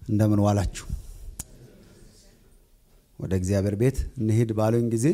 እንደምን ዋላችሁ። ወደ እግዚአብሔር ቤት እንሂድ ባሉኝ ጊዜ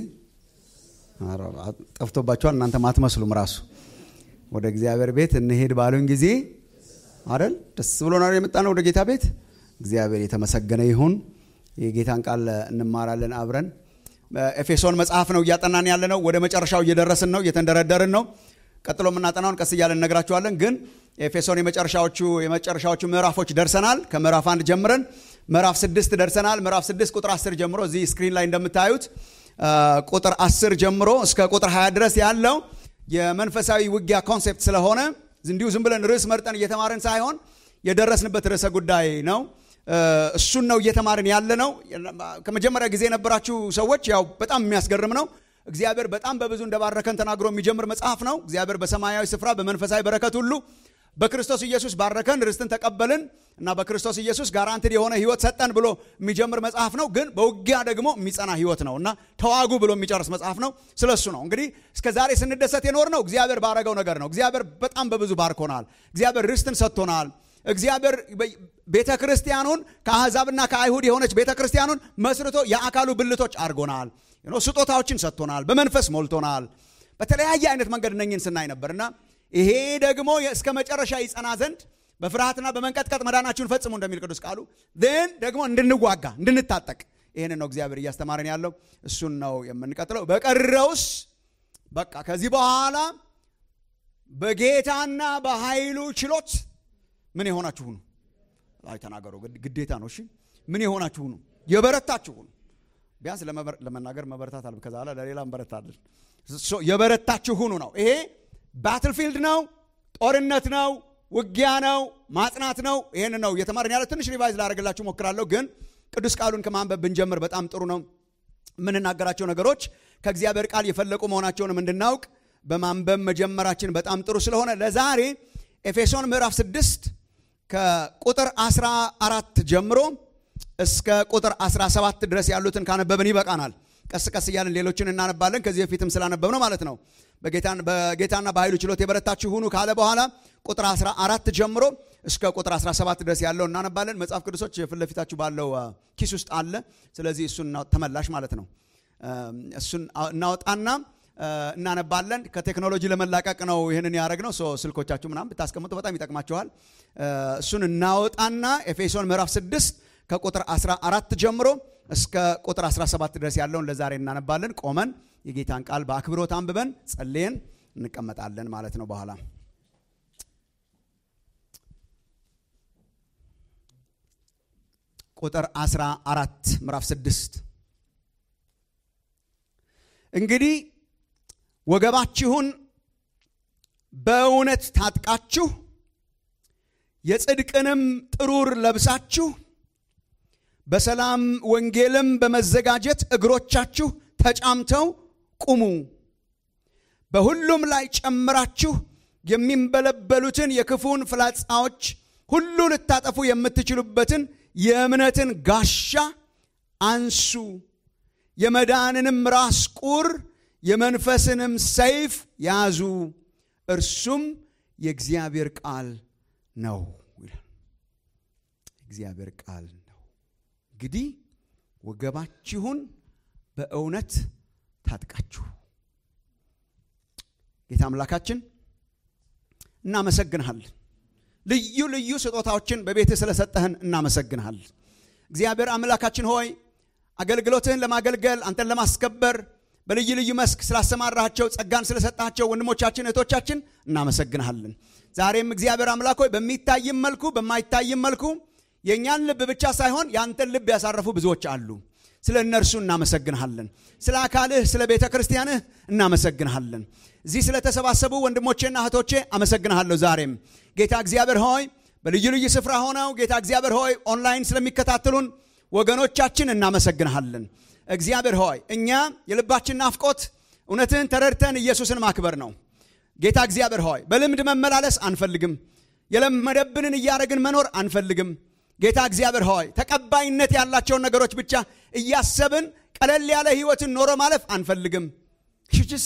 ጠፍቶባቸዋል። እናንተም አትመስሉም። ራሱ ወደ እግዚአብሔር ቤት እንሂድ ባሉኝ ጊዜ አይደል ደስ ብሎናል የመጣ ነው ወደ ጌታ ቤት። እግዚአብሔር የተመሰገነ ይሁን። የጌታን ቃል እንማራለን አብረን። ኤፌሶን መጽሐፍ ነው እያጠናን ያለ ነው። ወደ መጨረሻው እየደረስን ነው፣ እየተንደረደርን ነው። ቀጥሎ የምናጠናውን ቀስ እያለን እነግራችኋለን። ግን ኤፌሶን የመጨረሻዎቹ የመጨረሻዎቹ ምዕራፎች ደርሰናል። ከምዕራፍ አንድ ጀምረን ምዕራፍ ስድስት ደርሰናል። ምዕራፍ ስድስት ቁጥር አስር ጀምሮ እዚህ ስክሪን ላይ እንደምታዩት ቁጥር አስር ጀምሮ እስከ ቁጥር ሀያ ድረስ ያለው የመንፈሳዊ ውጊያ ኮንሴፕት ስለሆነ እንዲሁ ዝም ብለን ርዕስ መርጠን እየተማርን ሳይሆን የደረስንበት ርዕሰ ጉዳይ ነው። እሱን ነው እየተማርን ያለ ነው። ከመጀመሪያ ጊዜ የነበራችሁ ሰዎች ያው በጣም የሚያስገርም ነው። እግዚአብሔር በጣም በብዙ እንደባረከን ተናግሮ የሚጀምር መጽሐፍ ነው። እግዚአብሔር በሰማያዊ ስፍራ በመንፈሳዊ በረከት ሁሉ በክርስቶስ ኢየሱስ ባረከን፣ ርስትን ተቀበልን እና በክርስቶስ ኢየሱስ ጋራንትድ የሆነ ህይወት ሰጠን ብሎ የሚጀምር መጽሐፍ ነው። ግን በውጊያ ደግሞ የሚጸና ህይወት ነው እና ተዋጉ ብሎ የሚጨርስ መጽሐፍ ነው። ስለሱ ነው እንግዲህ እስከ ዛሬ ስንደሰት የኖር ነው። እግዚአብሔር ባረገው ነገር ነው። እግዚአብሔር በጣም በብዙ ባርኮናል። እግዚአብሔር ርስትን ሰጥቶናል። እግዚአብሔር ቤተ ክርስቲያኑን ከአሕዛብና ከአይሁድ የሆነች ቤተ ክርስቲያኑን መስርቶ የአካሉ ብልቶች አድርጎናል። ስጦታዎችን ሰጥቶናል። በመንፈስ ሞልቶናል። በተለያየ አይነት መንገድ እነኝን ስናይ ነበርና ይሄ ደግሞ እስከ መጨረሻ ይጸና ዘንድ በፍርሃትና በመንቀጥቀጥ መዳናችሁን ፈጽሙ እንደሚል ቅዱስ ቃሉ ን ደግሞ እንድንዋጋ እንድንታጠቅ ይህን ነው እግዚአብሔር እያስተማረን ያለው። እሱን ነው የምንቀጥለው። በቀረውስ በቃ ከዚህ በኋላ በጌታና በኃይሉ ችሎት ምን የሆናችሁ ሁኑ። አይ ተናገሩ፣ ግዴታ ነው። እሺ ምን የሆናችሁ ሁኑ፣ የበረታችሁ ሁኑ። ቢያንስ ለመናገር መበረታት አለ። ከዛ ለሌላ እንበረታለን። የበረታችሁ ሁኑ ነው። ይሄ ባትልፊልድ ነው፣ ጦርነት ነው፣ ውጊያ ነው፣ ማጽናት ነው። ይህን ነው እየተማርን ያለ። ትንሽ ሪቫይዝ ላደርግላችሁ ሞክራለሁ፣ ግን ቅዱስ ቃሉን ከማንበብ ብንጀምር በጣም ጥሩ ነው። የምንናገራቸው ነገሮች ከእግዚአብሔር ቃል የፈለቁ መሆናቸውንም እንድናውቅ በማንበብ መጀመራችን በጣም ጥሩ ስለሆነ ለዛሬ ኤፌሶን ምዕራፍ 6 ከቁጥር 14 ጀምሮ እስከ ቁጥር 17 ድረስ ያሉትን ካነበብን ይበቃናል። ቀስ ቀስ እያለን ሌሎችን እናነባለን። ከዚህ በፊትም ስላነበብ ነው ማለት ነው። በጌታና በኃይሉ ችሎት የበረታችሁ ሁኑ ካለ በኋላ ቁጥር 14 ጀምሮ እስከ ቁጥር 17 ድረስ ያለው እናነባለን። መጽሐፍ ቅዱሶች ፊት ለፊታችሁ ባለው ኪስ ውስጥ አለ። ስለዚህ እሱን ተመላሽ ማለት ነው። እሱን እናወጣና እናነባለን። ከቴክኖሎጂ ለመላቀቅ ነው ይህንን ያደረግነው። ስልኮቻችሁ ምናምን ብታስቀምጡ በጣም ይጠቅማችኋል። እሱን እናወጣና ኤፌሶን ምዕራፍ 6 ከቁጥር 14 ጀምሮ እስከ ቁጥር 17 ድረስ ያለውን ለዛሬ እናነባለን። ቆመን የጌታን ቃል በአክብሮት አንብበን ጸልየን እንቀመጣለን ማለት ነው። በኋላ ቁጥር 14 ምዕራፍ 6 እንግዲህ ወገባችሁን በእውነት ታጥቃችሁ የጽድቅንም ጥሩር ለብሳችሁ በሰላም ወንጌልም በመዘጋጀት እግሮቻችሁ ተጫምተው ቁሙ። በሁሉም ላይ ጨምራችሁ የሚንበለበሉትን የክፉን ፍላጻዎች ሁሉ ልታጠፉ የምትችሉበትን የእምነትን ጋሻ አንሱ። የመዳንንም ራስ ቁር የመንፈስንም ሰይፍ ያዙ፣ እርሱም የእግዚአብሔር ቃል ነው ይላል። እግዚአብሔር ቃል ነው። እንግዲህ ወገባችሁን በእውነት ታጥቃችሁ። ጌታ አምላካችን እናመሰግንሃለን። ልዩ ልዩ ስጦታዎችን በቤትህ ስለሰጠህን እናመሰግንሃል። እግዚአብሔር አምላካችን ሆይ አገልግሎትህን ለማገልገል አንተን ለማስከበር በልዩ ልዩ መስክ ስላሰማራቸው ጸጋን ስለሰጣቸው ወንድሞቻችን እህቶቻችን እናመሰግንሃለን። ዛሬም እግዚአብሔር አምላክ ሆይ በሚታይም መልኩ በማይታይም መልኩ የእኛን ልብ ብቻ ሳይሆን የአንተን ልብ ያሳረፉ ብዙዎች አሉ። ስለ እነርሱ እናመሰግንሃለን። ስለ አካልህ ስለ ቤተ ክርስቲያንህ እናመሰግንሃለን። እዚህ ስለተሰባሰቡ ወንድሞቼና እህቶቼ አመሰግንሃለሁ። ዛሬም ጌታ እግዚአብሔር ሆይ በልዩ ልዩ ስፍራ ሆነው ጌታ እግዚአብሔር ሆይ ኦንላይን ስለሚከታተሉን ወገኖቻችን እናመሰግንሃለን። እግዚአብሔር ሆይ እኛ የልባችን ናፍቆት እውነትህን ተረድተን ኢየሱስን ማክበር ነው። ጌታ እግዚአብሔር ሆይ በልምድ መመላለስ አንፈልግም። የለመደብንን እያደረግን መኖር አንፈልግም። ጌታ እግዚአብሔር ሆይ ተቀባይነት ያላቸውን ነገሮች ብቻ እያሰብን ቀለል ያለ ህይወትን ኖሮ ማለፍ አንፈልግም። ሽችስ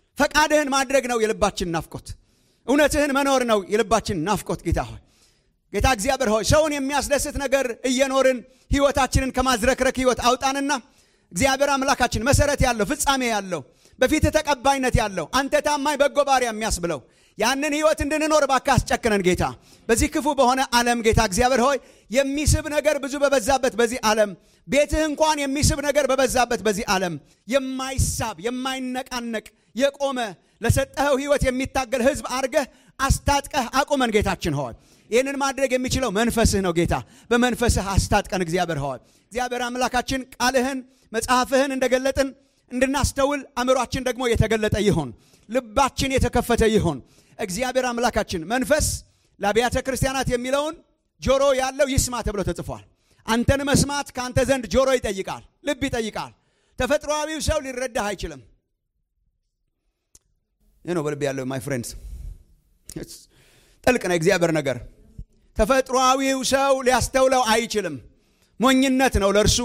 ፈቃድህን ማድረግ ነው የልባችን ናፍቆት። እውነትህን መኖር ነው የልባችን ናፍቆት። ጌታ ሆይ ጌታ እግዚአብሔር ሆይ ሰውን የሚያስደስት ነገር እየኖርን ህይወታችንን ከማዝረክረክ ህይወት አውጣንና እግዚአብሔር አምላካችን መሰረት ያለው ፍጻሜ ያለው በፊት ተቀባይነት ያለው አንተ ታማኝ በጎ ባሪያ የሚያስብለው ያንን ህይወት እንድንኖር እባክህ አስጨክነን ጌታ በዚህ ክፉ በሆነ ዓለም ጌታ እግዚአብሔር ሆይ የሚስብ ነገር ብዙ በበዛበት በዚህ ዓለም ቤትህ እንኳን የሚስብ ነገር በበዛበት በዚህ ዓለም የማይሳብ የማይነቃነቅ የቆመ ለሰጠኸው ህይወት የሚታገል ህዝብ አርገህ አስታጥቀህ አቁመን ጌታችን ሆይ ይህንን ማድረግ የሚችለው መንፈስህ ነው ጌታ በመንፈስህ አስታጥቀን እግዚአብሔር ሆይ እግዚአብሔር አምላካችን ቃልህን መጽሐፍህን እንደገለጥን እንድናስተውል አእምሯችን ደግሞ የተገለጠ ይሆን ልባችን የተከፈተ ይሆን እግዚአብሔር አምላካችን መንፈስ ለአብያተ ክርስቲያናት የሚለውን ጆሮ ያለው ይስማ ተብሎ ተጽፏል አንተን መስማት ከአንተ ዘንድ ጆሮ ይጠይቃል ልብ ይጠይቃል ተፈጥሮዊው ሰው ሊረዳህ አይችልም ይህ ነው በልብ ያለው ማይ ፍሬንድስ ጥልቅ ነው የእግዚአብሔር ነገር ተፈጥሮዊው ሰው ሊያስተውለው አይችልም ሞኝነት ነው ለእርሱ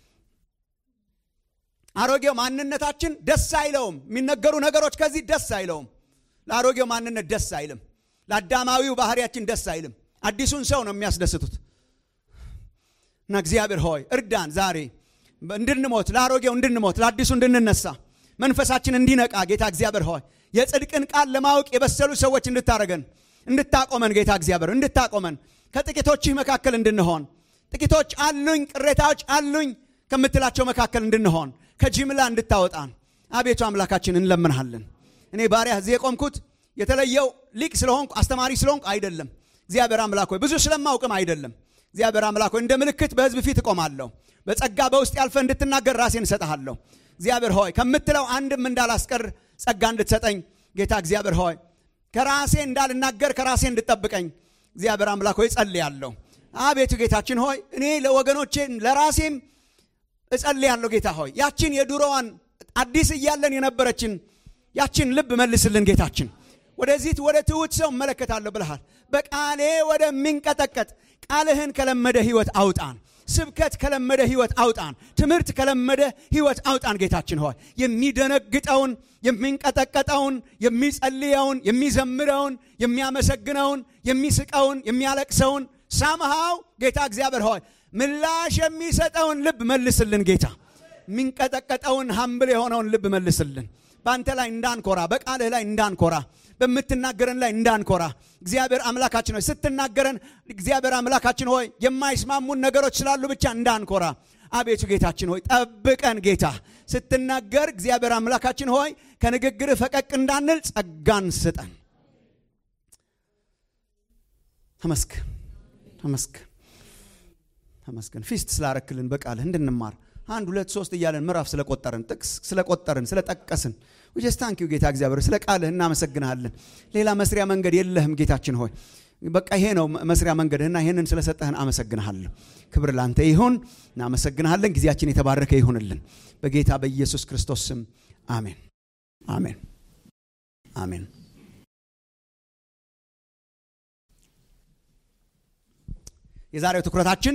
አሮጌው ማንነታችን ደስ አይለውም የሚነገሩ ነገሮች ከዚህ ደስ አይለውም ለአሮጌው ማንነት ደስ አይልም ለአዳማዊው ባህሪያችን ደስ አይልም አዲሱን ሰው ነው የሚያስደስቱት እና እግዚአብሔር ሆይ እርዳን ዛሬ እንድንሞት ለአሮጌው እንድንሞት ለአዲሱ እንድንነሳ መንፈሳችን እንዲነቃ ጌታ እግዚአብሔር ሆይ የጽድቅን ቃል ለማወቅ የበሰሉ ሰዎች እንድታረገን እንድታቆመን ጌታ እግዚአብሔር እንድታቆመን ከጥቂቶችህ መካከል እንድንሆን ጥቂቶች አሉኝ ቅሬታዎች አሉኝ ከምትላቸው መካከል እንድንሆን ከጅምላ እንድታወጣን አቤቱ አምላካችን እንለምንሃለን እኔ ባሪያ እዚህ የቆምኩት የተለየው ሊቅ ስለሆንኩ አስተማሪ ስለሆንኩ አይደለም እግዚአብሔር አምላክ ሆይ ብዙ ስለማውቅም አይደለም እግዚአብሔር አምላክ ሆይ እንደ ምልክት በህዝብ ፊት እቆማለሁ በጸጋ በውስጥ ያልፈ እንድትናገር ራሴን እሰጥሃለሁ እግዚአብሔር ሆይ ከምትለው አንድም እንዳላስቀር ጸጋ እንድትሰጠኝ ጌታ እግዚአብሔር ሆይ ከራሴ እንዳልናገር ከራሴ እንድጠብቀኝ እግዚአብሔር አምላክ ሆይ ጸልያለሁ አቤቱ ጌታችን ሆይ እኔ ለወገኖቼ ለራሴም እጸልያለሁ ጌታ ሆይ ያችን የዱሮዋን አዲስ እያለን የነበረችን ያችን ልብ መልስልን ጌታችን ወደዚህ ወደ ትውት ሰው እመለከታለሁ ብልሃል በቃሌ ወደሚንቀጠቀጥ ቃልህን ከለመደ ህይወት አውጣን ስብከት ከለመደ ህይወት አውጣን ትምህርት ከለመደ ህይወት አውጣን ጌታችን ሆይ የሚደነግጠውን የሚንቀጠቀጠውን የሚጸልየውን የሚዘምረውን የሚያመሰግነውን የሚስቀውን የሚያለቅሰውን ሳምሃው ጌታ እግዚአብሔር ሆይ ምላሽ የሚሰጠውን ልብ መልስልን ጌታ የሚንቀጠቀጠውን ሀምብል የሆነውን ልብ መልስልን በአንተ ላይ እንዳንኮራ በቃልህ ላይ እንዳንኮራ በምትናገረን ላይ እንዳንኮራ እግዚአብሔር አምላካችን ሆይ ስትናገረን እግዚአብሔር አምላካችን ሆይ የማይስማሙን ነገሮች ስላሉ ብቻ እንዳንኮራ አቤቱ ጌታችን ሆይ ጠብቀን ጌታ ስትናገር እግዚአብሔር አምላካችን ሆይ ከንግግርህ ፈቀቅ እንዳንል ጸጋን ስጠን ተመስገን ተመስገን ተመስገን ፊስት ስላረክልን በቃልህ እንድንማር አንድ ሁለት ሶስት እያለን ምዕራፍ ስለቆጠርን ጥቅስ ስለቆጠርን ስለጠቀስን ጀስት ታንኪዩ ጌታ እግዚአብሔር ስለ ቃልህ እናመሰግንሃለን ሌላ መስሪያ መንገድ የለህም ጌታችን ሆይ በቃ ይሄ ነው መስሪያ መንገድህና ይህንን ስለሰጠህን አመሰግንሃለሁ ክብር ላንተ ይሁን እናመሰግንሃለን ጊዜያችን የተባረከ ይሁንልን በጌታ በኢየሱስ ክርስቶስ ስም አሜን አሜን አሜን የዛሬው ትኩረታችን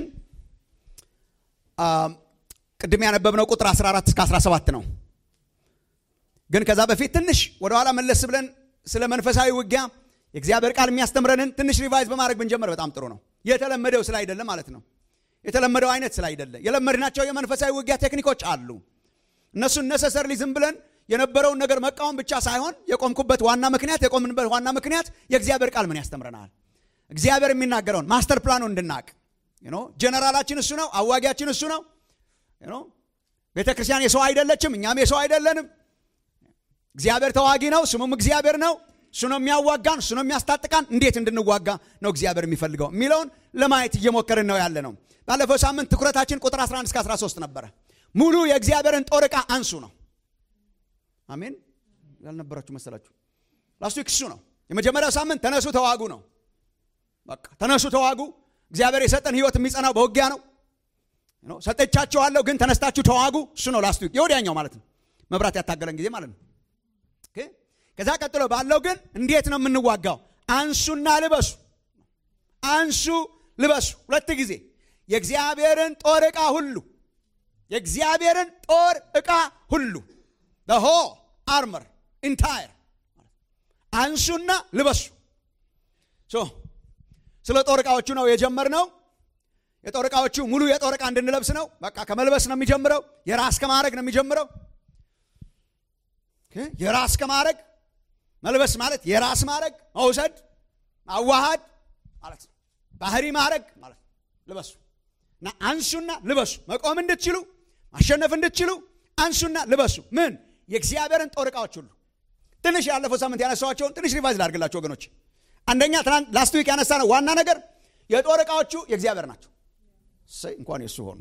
ቅድም ያነበብነው ቁጥር 14 እስከ 17 ነው ግን ከዛ በፊት ትንሽ ወደኋላ መለስ ብለን ስለ መንፈሳዊ ውጊያ የእግዚአብሔር ቃል የሚያስተምረንን ትንሽ ሪቫይዝ በማድረግ ብንጀምር በጣም ጥሩ ነው የተለመደው ስላይደለ ማለት ነው የተለመደው አይነት ስላይደለ የለመድናቸው የመንፈሳዊ ውጊያ ቴክኒኮች አሉ እነሱን ነሰሰርሊ ዝም ብለን የነበረውን ነገር መቃወም ብቻ ሳይሆን የቆምኩበት ዋና ምክንያት የቆምንበት ዋና ምክንያት የእግዚአብሔር ቃል ምን ያስተምረናል እግዚአብሔር የሚናገረውን ማስተር ፕላኑ እንድናቅ ጀነራላችን እሱ ነው አዋጊያችን እሱ ነው ቤተ ክርስቲያን የሰው አይደለችም እኛም የሰው አይደለንም እግዚአብሔር ተዋጊ ነው ስሙም እግዚአብሔር ነው እሱ ነው የሚያዋጋን እሱ ነው የሚያስታጥቃን እንዴት እንድንዋጋ ነው እግዚአብሔር የሚፈልገው የሚለውን ለማየት እየሞከርን ነው ያለ ነው ባለፈው ሳምንት ትኩረታችን ቁጥር 11 እስከ 13 ነበረ ሙሉ የእግዚአብሔርን ጦር ዕቃ አንሱ ነው አሜን ያልነበራችሁ መሰላችሁ ላስቱ እሱ ነው የመጀመሪያው ሳምንት ተነሱ ተዋጉ ነው በቃ ተነሱ ተዋጉ እግዚአብሔር የሰጠን ህይወት የሚጸናው በውጊያ ነው ሰጠቻችኋለሁ ግን ተነስታችሁ ተዋጉ እሱ ነው ላስቱ የወዲያኛው ማለት ነው መብራት ያታገለን ጊዜ ማለት ነው ከዛ ቀጥሎ ባለው ግን እንዴት ነው የምንዋጋው አንሱና ልበሱ አንሱ ልበሱ ሁለት ጊዜ የእግዚአብሔርን ጦር ዕቃ ሁሉ የእግዚአብሔርን ጦር ዕቃ ሁሉ ሆ አርመር ኢንታየር አንሱና ልበሱ ስለ ጦር ዕቃዎቹ ነው የጀመርነው። የጦር ዕቃዎቹ ሙሉ የጦር ዕቃ እንድንለብስ ነው። በቃ ከመልበስ ነው የሚጀምረው። የራስ ከማድረግ ነው የሚጀምረው። የራስ ከማድረግ መልበስ ማለት የራስ ማድረግ መውሰድ፣ ማዋሃድ ማለት ነው። ባህሪ ማድረግ ማለት ነው። ልበሱ እና አንሱና ልበሱ። መቆም እንድትችሉ ማሸነፍ እንድትችሉ አንሱና ልበሱ። ምን የእግዚአብሔርን ጦር ዕቃዎች ሁሉ ትንሽ ያለፈው ሳምንት ያነሳኋቸውን ትንሽ ሪቫይዝ ላድርግላቸው ወገኖች። አንደኛ ትናንት ላስት ዊክ ያነሳ ነው ዋና ነገር የጦር ዕቃዎቹ የእግዚአብሔር ናቸው። እሰይ እንኳን የእሱ ሆኑ።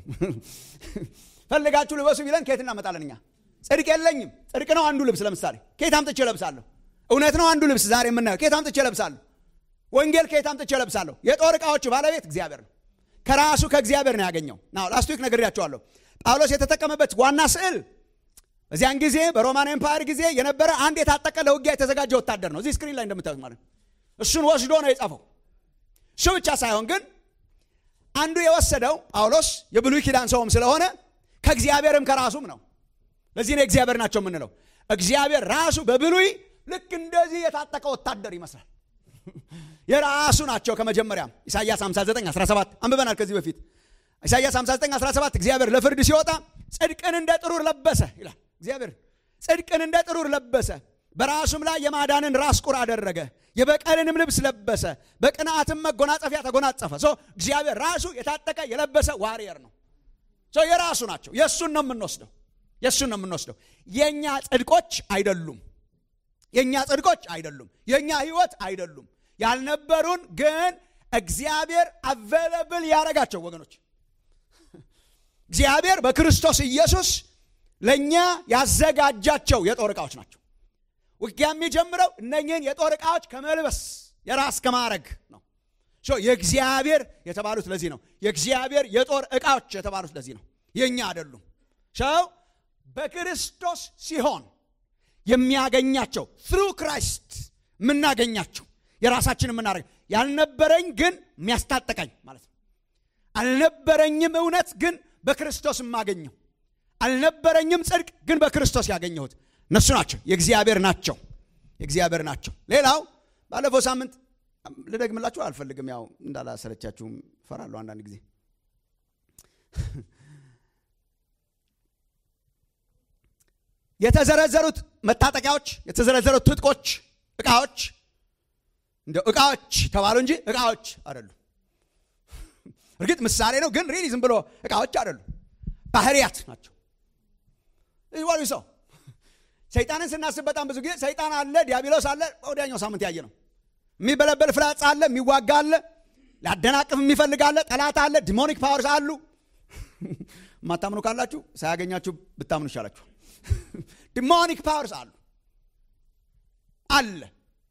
ፈልጋችሁ ልበሱ ቢለን ከየት እናመጣለን እኛ? ጽድቅ የለኝም። ጽድቅ ነው አንዱ ልብስ። ለምሳሌ ከየት አምጥቼ ለብሳለሁ? እውነት ነው አንዱ ልብስ ዛሬ የምናየው ከየት አምጥቼ ለብሳለሁ? ወንጌል ከየት አምጥቼ ለብሳለሁ? የጦር ዕቃዎቹ ባለቤት እግዚአብሔር ነው። ከራሱ ከእግዚአብሔር ነው ያገኘው። ናው ላስት ዊክ ነግሬያቸዋለሁ። ጳውሎስ የተጠቀመበት ዋና ስዕል በዚያን ጊዜ በሮማን ኤምፓየር ጊዜ የነበረ አንድ የታጠቀ ለውጊያ የተዘጋጀ ወታደር ነው። እዚህ ስክሪን ላይ እንደምታዩት ማለት ነው። እሱን ወስዶ ነው የጻፈው። እሱ ብቻ ሳይሆን ግን አንዱ የወሰደው ጳውሎስ የብሉይ ኪዳን ሰውም ስለሆነ ከእግዚአብሔርም ከራሱም ነው። ለዚህ ነው እግዚአብሔር ናቸው የምንለው። እግዚአብሔር ራሱ በብሉይ ልክ እንደዚህ የታጠቀ ወታደር ይመስላል። የራሱ ናቸው። ከመጀመሪያም ኢሳይያስ 59 17 አንብበናል ከዚህ በፊት ኢሳይያስ 59 17 እግዚአብሔር ለፍርድ ሲወጣ ጽድቅን እንደ ጥሩር ለበሰ ይላል። እግዚአብሔር ጽድቅን እንደ ጥሩር ለበሰ፣ በራሱም ላይ የማዳንን ራስ ቁር አደረገ፣ የበቀልንም ልብስ ለበሰ፣ በቅንዓትም መጎናጸፊያ ተጎናጸፈ። ሶ እግዚአብሔር ራሱ የታጠቀ የለበሰ ዋሪየር ነው። ሶ የራሱ ናቸው። የእሱን ነው የምንወስደው፣ የእሱን ነው የምንወስደው። የእኛ ጽድቆች አይደሉም፣ የእኛ ጽድቆች አይደሉም፣ የእኛ ህይወት አይደሉም። ያልነበሩን ግን እግዚአብሔር አቬለብል ያደረጋቸው ወገኖች እግዚአብሔር በክርስቶስ ኢየሱስ ለእኛ ያዘጋጃቸው የጦር ዕቃዎች ናቸው። ውጊያ የሚጀምረው እነኝህን የጦር ዕቃዎች ከመልበስ የራስ ከማድረግ ነው። የእግዚአብሔር የተባሉት ለዚህ ነው። የእግዚአብሔር የጦር ዕቃዎች የተባሉት ለዚህ ነው። የእኛ አይደሉም። ሰው በክርስቶስ ሲሆን የሚያገኛቸው ትሩ ክራይስት የምናገኛቸው የራሳችን የምናደርግ ያልነበረኝ ግን የሚያስታጠቀኝ ማለት ነው። አልነበረኝም እውነት ግን በክርስቶስ የማገኘው አልነበረኝም ጽድቅ ግን በክርስቶስ ያገኘሁት እነሱ ናቸው። የእግዚአብሔር ናቸው። የእግዚአብሔር ናቸው። ሌላው ባለፈው ሳምንት ልደግምላችሁ አልፈልግም፣ ያው እንዳላሰለቻችሁም ፈራለሁ አንዳንድ ጊዜ የተዘረዘሩት መታጠቂያዎች፣ የተዘረዘሩት ትጥቆች፣ እቃዎች እንደ እቃዎች ተባሉ እንጂ እቃዎች አይደሉም። እርግጥ ምሳሌ ነው፣ ግን ሪሊ ዝም ብሎ እቃዎች አይደሉም። ባህርያት ናቸው። ይዋሉ ሰው ሰይጣንን ስናስብ በጣም ብዙ ጊዜ ሰይጣን አለ፣ ዲያብሎስ አለ። ወዲያኛው ሳምንት ያየ ነው። የሚበለበል ፍላጻ አለ፣ የሚዋጋ አለ፣ ሊያደናቅፍ የሚፈልግ አለ፣ ጠላት አለ፣ ዲሞኒክ ፓወርስ አሉ። የማታምኑ ካላችሁ ሳያገኛችሁ ብታምኑ ይሻላችሁ። ዲሞኒክ ፓወርስ አሉ አለ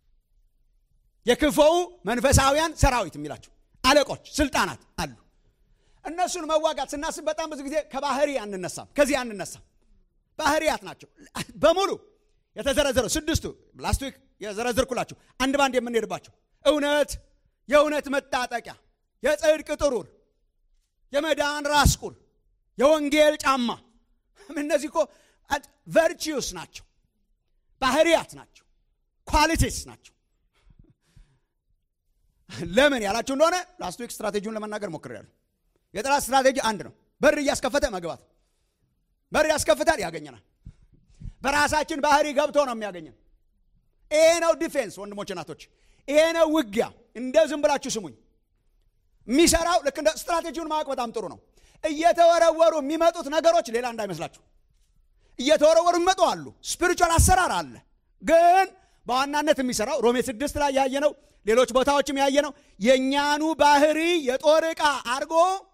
የክፉው መንፈሳውያን ሰራዊት የሚላቸው አለቆች፣ ስልጣናት አሉ። እነሱን መዋጋት ስናስብ በጣም ብዙ ጊዜ ከባህሪ አንነሳም፣ ከዚህ አንነሳም። ባህሪያት ናቸው በሙሉ የተዘረዘረው ስድስቱ ላስት ዊክ የዘረዘርኩላችሁ አንድ ባንድ የምንሄድባቸው እውነት፣ የእውነት መታጠቂያ፣ የጽድቅ ጥሩር፣ የመዳን ራስ ቁር፣ የወንጌል ጫማ። እነዚህ እኮ ቨርቺዩስ ናቸው፣ ባህሪያት ናቸው፣ ኳሊቲስ ናቸው። ለምን ያላችሁ እንደሆነ ላስት ዊክ ስትራቴጂውን ለመናገር ሞክሬያለሁ። የጠላት ስትራቴጂ አንድ ነው፣ በር እያስከፈተ መግባት። በር ያስከፍታል፣ ያገኘናል። በራሳችን ባህሪ ገብቶ ነው የሚያገኘን። ይሄ ነው ዲፌንስ ወንድሞች እናቶች፣ ይሄ ነው ውጊያ። እንደ ዝም ብላችሁ ስሙኝ። የሚሰራው ልክ እንደ ስትራቴጂውን ማወቅ በጣም ጥሩ ነው። እየተወረወሩ የሚመጡት ነገሮች ሌላ እንዳይመስላችሁ። እየተወረወሩ የሚመጡ አሉ። ስፒሪቹዋል አሰራር አለ። ግን በዋናነት የሚሰራው ሮሜ ስድስት ላይ ያየ ነው ሌሎች ቦታዎችም ያየ ነው። የእኛኑ ባህሪ የጦር ዕቃ አድርጎ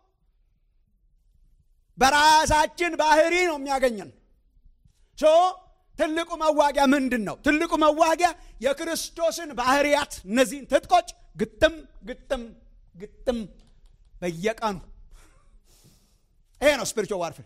በራሳችን ባህሪ ነው የሚያገኘን። ሶ ትልቁ መዋጊያ ምንድን ነው? ትልቁ መዋጊያ የክርስቶስን ባህሪያት እነዚህን ትጥቆች ግጥም ግጥም ግጥም በየቀኑ ይሄ ነው ስፒሪቹዋል ዋርፌር።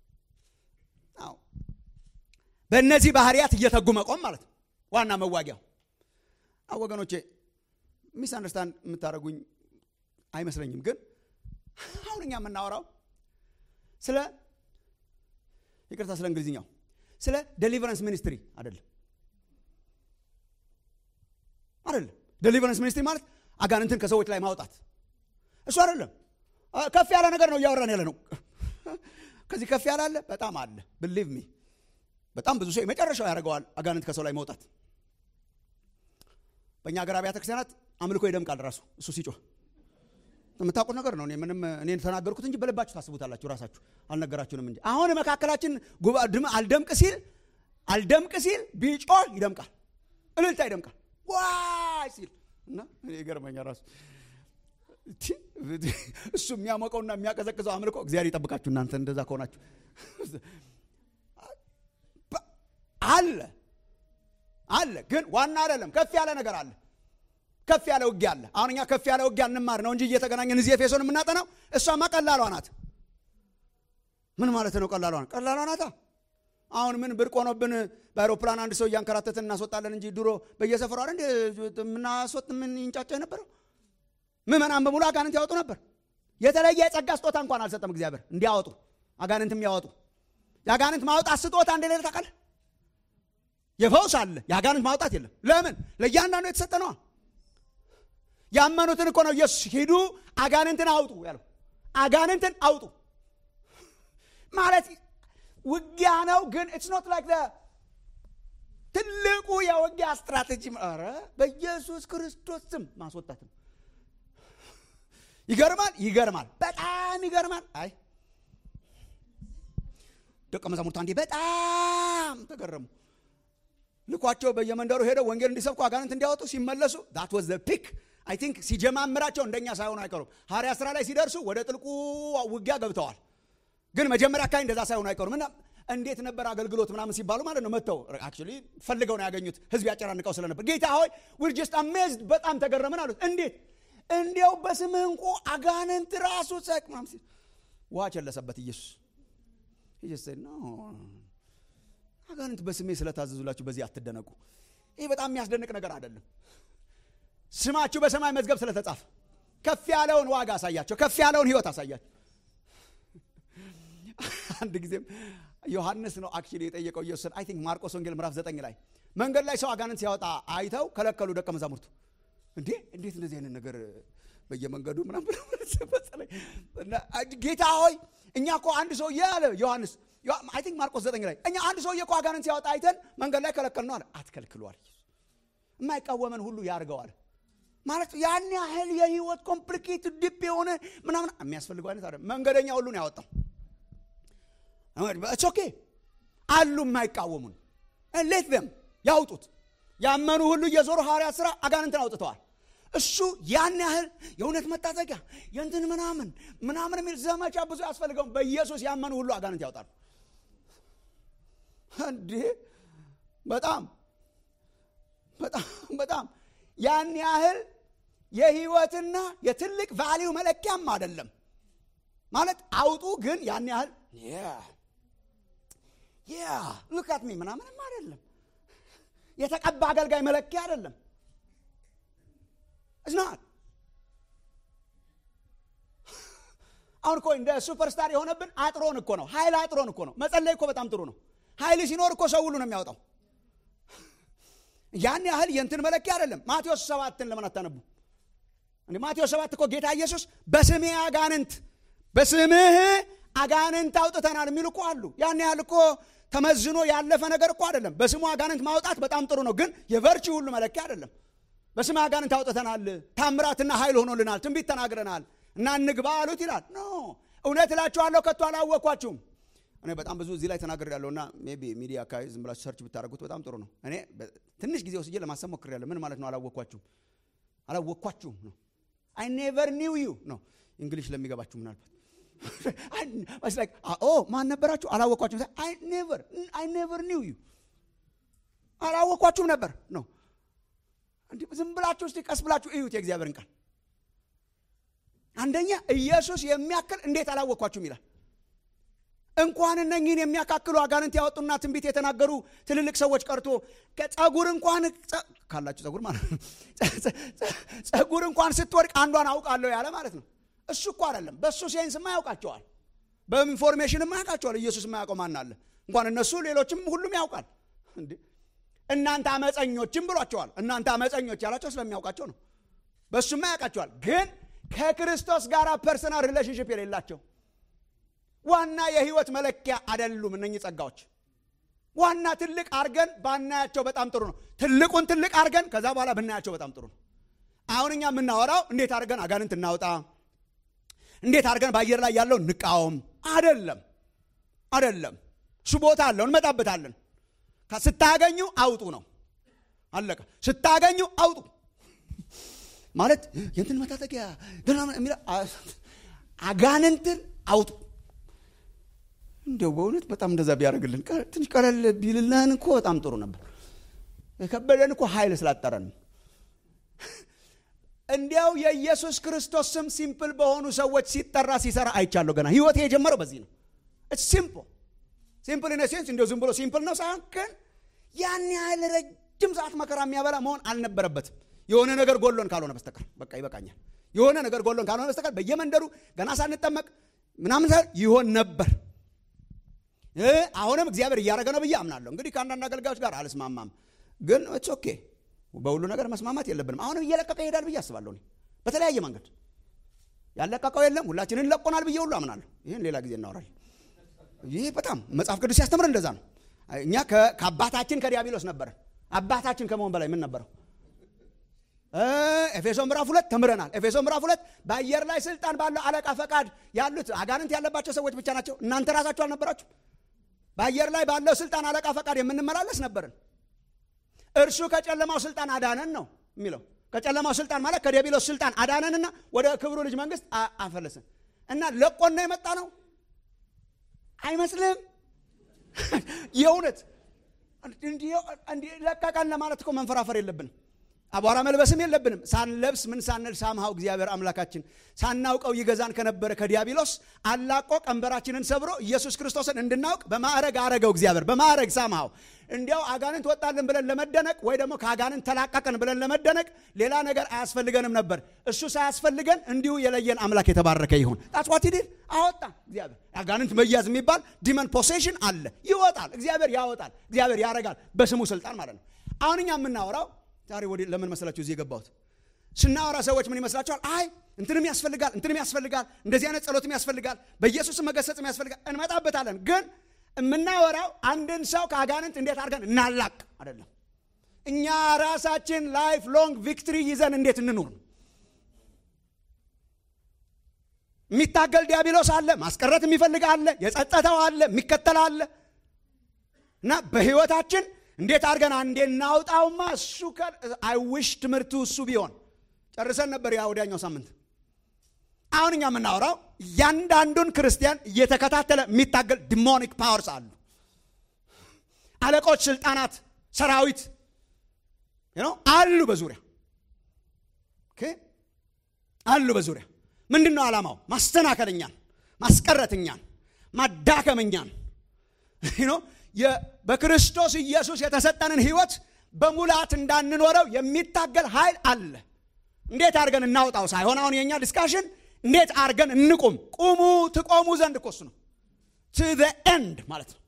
በእነዚህ ባህሪያት እየተጉ መቆም ማለት ነው ዋና መዋጊያው። ወገኖቼ ሚስ አንደርስታንድ የምታደርጉኝ አይመስለኝም። ግን አሁን እኛ የምናወራው ስለ ይቅርታ፣ ስለ እንግሊዝኛው ስለ ዴሊቨረንስ ሚኒስትሪ አይደለም። አይደለም ዴሊቨረንስ ሚኒስትሪ ማለት አጋንንትን ከሰዎች ላይ ማውጣት እሱ አይደለም ከፍ ያለ ነገር ነው እያወራን ያለ ነው ከዚህ ከፍ ያለ አለ በጣም አለ ብሊቭ ሚ በጣም ብዙ ሰው የመጨረሻው ያደርገዋል አጋንንት ከሰው ላይ መውጣት በእኛ ሀገር አብያተ ክርስቲያናት አምልኮ ይደምቃል ራሱ እሱ ሲጮህ የምታውቁት ነገር ነው ምንም እኔ ተናገርኩት እንጂ በልባችሁ ታስቡታላችሁ ራሳችሁ አልነገራችሁንም እንጂ አሁን መካከላችን አልደምቅ ሲል አልደምቅ ሲል ቢጮህ ይደምቃል እልልታ ይደምቃል ዋይ ሲል እና ይገርመኛል ራሱ እሱ የሚያሞቀውና የሚያቀዘቅዘው አምልኮ እግዚአብሔር ይጠብቃችሁ እናንተ እንደዛ ከሆናችሁ አለ አለ ግን ዋና አይደለም ከፍ ያለ ነገር አለ ከፍ ያለ ውጊያ አለ አሁን እኛ ከፍ ያለ ውጊያ እንማር ነው እንጂ እየተገናኘን እዚህ ኤፌሶን የምናጠናው እሷማ ቀላሏ ናት ምን ማለት ነው ቀላሏ ቀላሏ ናታ አሁን ምን ብርቅ ሆኖብን በአይሮፕላን አንድ ሰው እያንከራተትን እናስወጣለን እንጂ ድሮ በየሰፈሩ አይደል የምናስወጥ ምን ይንጫጫ የነበረው ምዕመናን በሙሉ አጋንንት ያወጡ ነበር የተለየ የጸጋ ስጦታ እንኳን አልሰጠም እግዚአብሔር እንዲያወጡ አጋንንት የሚያወጡ የአጋንንት ማውጣት ስጦታ እንደሌለ ታውቃለህ የፈውስ አለ የአጋንንት ማውጣት የለም ለምን ለእያንዳንዱ የተሰጠ ነዋ ያመኑትን እኮ ነው ኢየሱስ ሂዱ አጋንንትን አውጡ ያለው አጋንንትን አውጡ ማለት ውጊያ ነው ግን ኢትስ ኖት ላይክ ትልቁ የውጊያ ስትራቴጂ ኧረ በኢየሱስ ክርስቶስ ስም ማስወጣት ነው ይገርማል ይገርማል በጣም ይገርማል አይ ደቀ መዛሙርት አንዴ በጣም ተገረሙ ልኳቸው በየመንደሩ ሄደው ወንጌል እንዲሰብኩ አጋንንት እንዲያወጡ ሲመለሱ ዳት ወዝ ዘ ፒክ አይ ቲንክ ሲጀማምራቸው እንደኛ ሳይሆኑ አይቀሩም ሐዋርያ ስራ ላይ ሲደርሱ ወደ ጥልቁ ውጊያ ገብተዋል ግን መጀመሪያ አካባቢ እንደዛ ሳይሆኑ አይቀሩም እና እንዴት ነበር አገልግሎት ምናምን ሲባሉ ማለት ነው መጥተው አክቹዋሊ ፈልገው ነው ያገኙት ህዝብ ያጨናንቀው ስለነበር ጌታ ሆይ ዊር ጀስት አሜዝድ በጣም ተገረምን አሉት እንዴት እንዲያው በስምህ እንቁ አጋንንት ራሱ ጸቅ ምናምን ሲል ውሃ ቸለሰበት ኢየሱስ አጋንንት በስሜ ስለታዘዙላችሁ በዚህ አትደነቁ ይህ በጣም የሚያስደንቅ ነገር አይደለም ስማችሁ በሰማይ መዝገብ ስለተጻፈ ከፍ ያለውን ዋጋ አሳያቸው ከፍ ያለውን ህይወት አሳያቸው አንድ ጊዜም ዮሐንስ ነው አክቹዋሊ የጠየቀው ኢየሱስን አይ ቲንክ ማርቆስ ወንጌል ምዕራፍ ዘጠኝ ላይ መንገድ ላይ ሰው አጋንንት ሲያወጣ አይተው ከለከሉ ደቀ መዛሙርቱ እንዴ እንዴት እንደዚህ አይነት ነገር በየመንገዱ ምናም ጌታ ሆይ እኛ እኮ አንድ ሰው አለ ዮሐንስ አይ ቲንክ ማርቆስ ዘጠኝ ላይ እኛ አንድ ሰውዬ እኮ አጋንንት ሲያወጣ አይተን መንገድ ላይ ከለከል ነው አለ አትከልክሏል የማይቃወመን ሁሉ ያርገዋል ማለት ያን ያህል የህይወት ኮምፕሊኬት ዲፕ የሆነ ምናምን የሚያስፈልገው አይነት አይደለም መንገደኛ ሁሉ ነው ያወጣው ኦኬ አሉ የማይቃወሙን ሌት ዘም ያውጡት ያመኑ ሁሉ እየዞሩ ሐዋርያት ስራ አጋንንትን አውጥተዋል እሱ ያን ያህል የእውነት መታጠቂያ የእንትን ምናምን ምናምን የሚል ዘመቻ ብዙ ያስፈልገውም በኢየሱስ ያመኑ ሁሉ አጋንንት ያውጣሉ እንዴ በጣም በጣም በጣም ያን ያህል የህይወትና የትልቅ ቫሊው መለኪያም አይደለም ማለት አውጡ ግን ያን ያህል ያ ሉካት ሚ ምናምንም አይደለም የተቀባ አገልጋይ መለኪያ አይደለም እዝናት አሁን እኮ እንደ ሱፐርስታር የሆነብን አጥሮን እኮ ነው ኃይል አጥሮን እኮ ነው መጸለይ እኮ በጣም ጥሩ ነው ኃይል ሲኖር እኮ ሰው ሁሉ ነው የሚያወጣው ያን ያህል የእንትን መለኪያ አይደለም ማቴዎስ ሰባትን ለምን አታነቡ እንደ ማቴዎስ ሰባት እኮ ጌታ ኢየሱስ በስሜ አጋንንት በስምህ አጋንንት አውጥተናል የሚሉ እኮ አሉ ያን ያህል እኮ ተመዝኖ ያለፈ ነገር እኮ አይደለም በስሙ አጋንንት ማውጣት በጣም ጥሩ ነው ግን የቨርቺ ሁሉ መለኪያ አይደለም በስም አጋንንት አውጥተናል ታምራትና ኃይል ሆኖልናል ትንቢት ተናግረናል እና እንግባ አሉት ይላል ኖ እውነት እላችኋለሁ ከቶ አላወኳችሁም እኔ በጣም ብዙ እዚህ ላይ ተናገር ያለው እና ቢ ሚዲያ አካባቢ ዝም ብላችሁ ሰርች ብታደረጉት በጣም ጥሩ ነው እኔ ትንሽ ጊዜ ወስጄ ለማሰብ ሞክር ያለ ምን ማለት ነው አላወኳችሁም አላወኳችሁም ነው አይ ኔቨር ኒው ዩ ነው እንግሊሽ ለሚገባችሁ ምናልባት ማን ነበራችሁ አላወኳችሁም አይ ኔቨር ኒው ዩ አላወኳችሁም ነበር ነው እንዲህ ዝም ብላችሁ እስቲ ቀስ ብላችሁ እዩት የእግዚአብሔርን ቃል አንደኛ ኢየሱስ የሚያክል እንዴት አላወኳችሁም ይላል እንኳን እነኝህን የሚያካክሉ አጋንንት ያወጡና ትንቢት የተናገሩ ትልልቅ ሰዎች ቀርቶ ከጸጉር እንኳን ካላችሁ ጸጉር ማለት ነው ጸጉር እንኳን ስትወድቅ አንዷን አውቃለሁ ያለ ማለት ነው እሱ እኮ አይደለም በእሱ ሴንስማ ያውቃቸዋል በኢንፎርሜሽንማ ያውቃቸዋል ኢየሱስ የማያውቀው ማን አለ እንኳን እነሱ ሌሎችም ሁሉም ያውቃል እናንተ አመፀኞችም ብሏቸዋል እናንተ አመፀኞች ያላቸው ስለሚያውቃቸው ነው በእሱማ ያውቃቸዋል። ግን ከክርስቶስ ጋር ፐርሰናል ሪሌሽንሽፕ የሌላቸው ዋና የህይወት መለኪያ አይደሉም እነኚህ ጸጋዎች። ዋና ትልቅ አርገን ባናያቸው በጣም ጥሩ ነው። ትልቁን ትልቅ አርገን ከዛ በኋላ ብናያቸው በጣም ጥሩ ነው። አሁን እኛ የምናወራው እንዴት አድርገን አጋንንት እናውጣ፣ እንዴት አድርገን በአየር ላይ ያለው እንቃወም አይደለም፣ አይደለም። እሱ ቦታ አለው፣ እንመጣበታለን። ስታገኙ አውጡ ነው፣ አለቀ። ስታገኙ አውጡ ማለት የእንትን መታጠቂያ አጋንንትን አውጡ። እንዲያው በእውነት በጣም እንደዛ ቢያደርግልን ትንሽ ቀለል ቢልልን እኮ በጣም ጥሩ ነበር። የከበደን እኮ ኃይል ስላጠረን እንዲያው የኢየሱስ ክርስቶስ ስም ሲምፕል በሆኑ ሰዎች ሲጠራ ሲሰራ አይቻለሁ። ገና ህይወት የጀመረው በዚህ ነው። ሲምፕል ሲምፕል ኢን ሴንስ እንዲያው ዝም ብሎ ሲምፕል ነው ሳይሆን ግን ያን ያህል ረጅም ሰዓት መከራ የሚያበላ መሆን አልነበረበትም። የሆነ ነገር ጎሎን ካልሆነ በስተቀር በቃ ይበቃኛል። የሆነ ነገር ጎሎን ካልሆነ በስተቀር በየመንደሩ ገና ሳንጠመቅ ምናምን ይሆን ነበር። አሁንም እግዚአብሔር እያደረገ ነው ብዬ አምናለሁ። እንግዲህ ከአንዳንድ አገልጋዮች ጋር አልስማማም፣ ግን ኦኬ በሁሉ ነገር መስማማት የለብንም። አሁንም እየለቀቀ ይሄዳል ብዬ አስባለሁ። በተለያየ መንገድ ያለቀቀው የለም፣ ሁላችንን ለቆናል ብዬ ሁሉ አምናለሁ። ይህን ሌላ ጊዜ እናወራለን። ይህ በጣም መጽሐፍ ቅዱስ ሲያስተምር እንደዛ ነው። እኛ ከአባታችን ከዲያብሎስ ነበረን። አባታችን ከመሆን በላይ ምን ነበረው? ኤፌሶ ምዕራፍ ሁለት ተምረናል። ኤፌሶ ምዕራፍ ሁለት በአየር ላይ ስልጣን ባለው አለቃ ፈቃድ ያሉት አጋንንት ያለባቸው ሰዎች ብቻ ናቸው። እናንተ ራሳችሁ አልነበራችሁ? በአየር ላይ ባለው ስልጣን አለቃ ፈቃድ የምንመላለስ ነበርን። እርሱ ከጨለማው ስልጣን አዳነን ነው የሚለው። ከጨለማው ስልጣን ማለት ከዲያብሎስ ስልጣን አዳነንና ወደ ክብሩ ልጅ መንግስት አፈለስን እና ለቆና የመጣ ነው አይመስልም? የእውነት ለቀቀን ለማለት እኮ መንፈራፈር የለብንም። አቧራ መልበስም የለብንም። ሳንለብስ ምን ሳንል ሳምሃው እግዚአብሔር አምላካችን ሳናውቀው ይገዛን ከነበረ ከዲያብሎስ አላቆ ቀንበራችንን ሰብሮ ኢየሱስ ክርስቶስን እንድናውቅ በማዕረግ አረገው እግዚአብሔር በማዕረግ ሳምሃው። እንዲያው አጋንንት ወጣልን ብለን ለመደነቅ ወይ ደግሞ ከአጋንንት ተላቀቅን ብለን ለመደነቅ ሌላ ነገር አያስፈልገንም ነበር። እሱ ሳያስፈልገን እንዲሁ የለየን አምላክ የተባረከ ይሁን። ጣጽዋት ዲል አወጣ እግዚአብሔር። አጋንንት መያዝ የሚባል ዲመን ፖሴሽን አለ። ይወጣል፣ እግዚአብሔር ያወጣል፣ እግዚአብሔር ያረጋል፣ በስሙ ስልጣን ማለት ነው። አሁን እኛ የምናወራው ዛሬ ወደ ለምን መሰላችሁ እዚህ የገባሁት? ስናወራ ሰዎች ምን ይመስላችኋል? አይ እንትንም ያስፈልጋል፣ እንትንም ያስፈልጋል፣ እንደዚህ አይነት ጸሎትም ያስፈልጋል፣ በኢየሱስም መገሰጽም ያስፈልጋል። እንመጣበታለን። ግን የምናወራው አንድን ሰው ከአጋንንት እንዴት አድርገን እናላቅ አይደለም። እኛ ራሳችን ላይፍ ሎንግ ቪክትሪ ይዘን እንዴት እንኑር። የሚታገል ዲያብሎስ አለ፣ ማስቀረት የሚፈልግ አለ፣ የጸጸተው አለ፣ የሚከተል አለ እና በህይወታችን እንዴት አድርገን አንዴ እናውጣውማ። እሱ አይውሽ ትምህርቱ እሱ ቢሆን ጨርሰን ነበር ያ ወዲያኛው ሳምንት። አሁን እኛ የምናወራው እያንዳንዱን ክርስቲያን እየተከታተለ የሚታገል ዲሞኒክ ፓወርስ አሉ። አለቆች፣ ስልጣናት፣ ሰራዊት አሉ በዙሪያ አሉ በዙሪያ። ምንድን ነው ዓላማው? ማስተናከልኛን፣ ማስቀረትኛን፣ ማዳከመኛን በክርስቶስ ኢየሱስ የተሰጠንን ህይወት በሙላት እንዳንኖረው የሚታገል ኃይል አለ። እንዴት አድርገን እናውጣው ሳይሆን አሁን የእኛ ዲስካሽን እንዴት አድርገን እንቁም። ቁሙ ትቆሙ ዘንድ እኮ እሱ ነው ቱ ዘ ኤንድ ማለት ነው።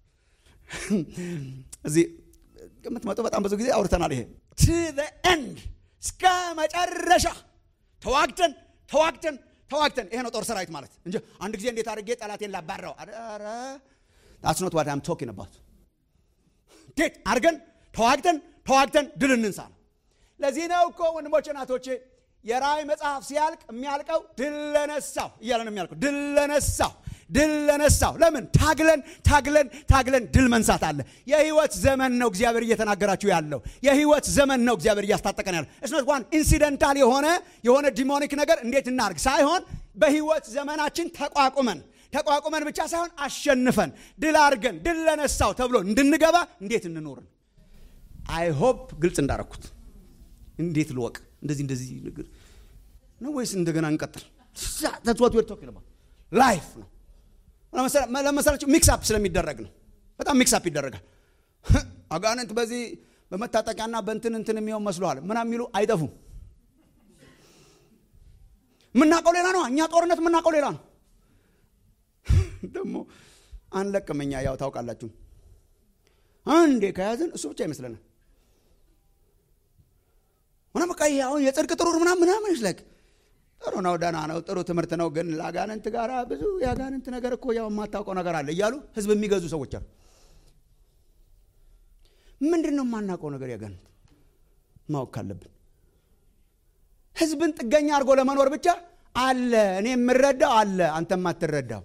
እዚህ የምትመጡ በጣም ብዙ ጊዜ አውርተናል። ይሄ ቱ ዘ ኤንድ እስከ መጨረሻ ተዋግተን ተዋግተን ተዋግተን ይሄ ነው ጦር ሰራዊት ማለት እንጂ አንድ ጊዜ እንዴት አድርጌ ጠላቴን ላባረው ኧረ that's not what I'm talking about እንዴት አድርገን ተዋግተን ተዋግተን ድል እንንሳ ነው። ለዚህ ነው እኮ ወንድሞቼ ናቶቼ የራእይ መጽሐፍ ሲያልቅ የሚያልቀው ድል ለነሳው እያለ ነው የሚያልቀው። ድል ለነሳው ድል ለነሳው። ለምን ታግለን ታግለን ታግለን ድል መንሳት አለ። የህይወት ዘመን ነው እግዚአብሔር እየተናገራችሁ ያለው የህይወት ዘመን ነው እግዚአብሔር እያስታጠቀን ያለው። እስኖት ዋን ኢንሲደንታል የሆነ የሆነ ዲሞኒክ ነገር እንዴት እናርግ ሳይሆን በህይወት ዘመናችን ተቋቁመን ተቋቁመን ብቻ ሳይሆን አሸንፈን ድል አድርገን ድል ለነሳው ተብሎ እንድንገባ እንዴት እንኖርን። አይ ሆፕ ግልጽ እንዳረኩት። እንዴት ልወቅ? እንደዚህ እንደዚህ ነገር ነው ወይስ እንደገና እንቀጥል? ተትወት ወር ቶኪንግ አባውት ላይፍ ነው። ለመሰላችሁ ሚክስ አፕ ስለሚደረግ ነው። በጣም ሚክስ አፕ ይደረጋል። አጋንንት በዚህ በመታጠቂያና በእንትን እንትን የሚሆን መስለዋል ምናምን የሚሉ አይጠፉም። የምናውቀው ሌላ ነው። እኛ ጦርነት የምናውቀው ሌላ ነው። ደግሞ አንለቅም። እኛ ያው ታውቃላችሁ፣ አንዴ ከያዝን እሱ ብቻ ይመስለናል። ሆነ በቃ ይሄ አሁን የጽድቅ ጥሩር ምናምን ምናምን ይስለቅ ጥሩ ነው፣ ደህና ነው፣ ጥሩ ትምህርት ነው። ግን ለአጋንንት ጋር ብዙ የአጋንንት ነገር እኮ ያው የማታውቀው ነገር አለ እያሉ ህዝብ የሚገዙ ሰዎች አሉ። ምንድን ነው የማናውቀው ነገር ያጋንንት ማወቅ ካለብን ህዝብን ጥገኛ አድርጎ ለመኖር ብቻ አለ እኔ የምረዳው አለ አንተ የማትረዳው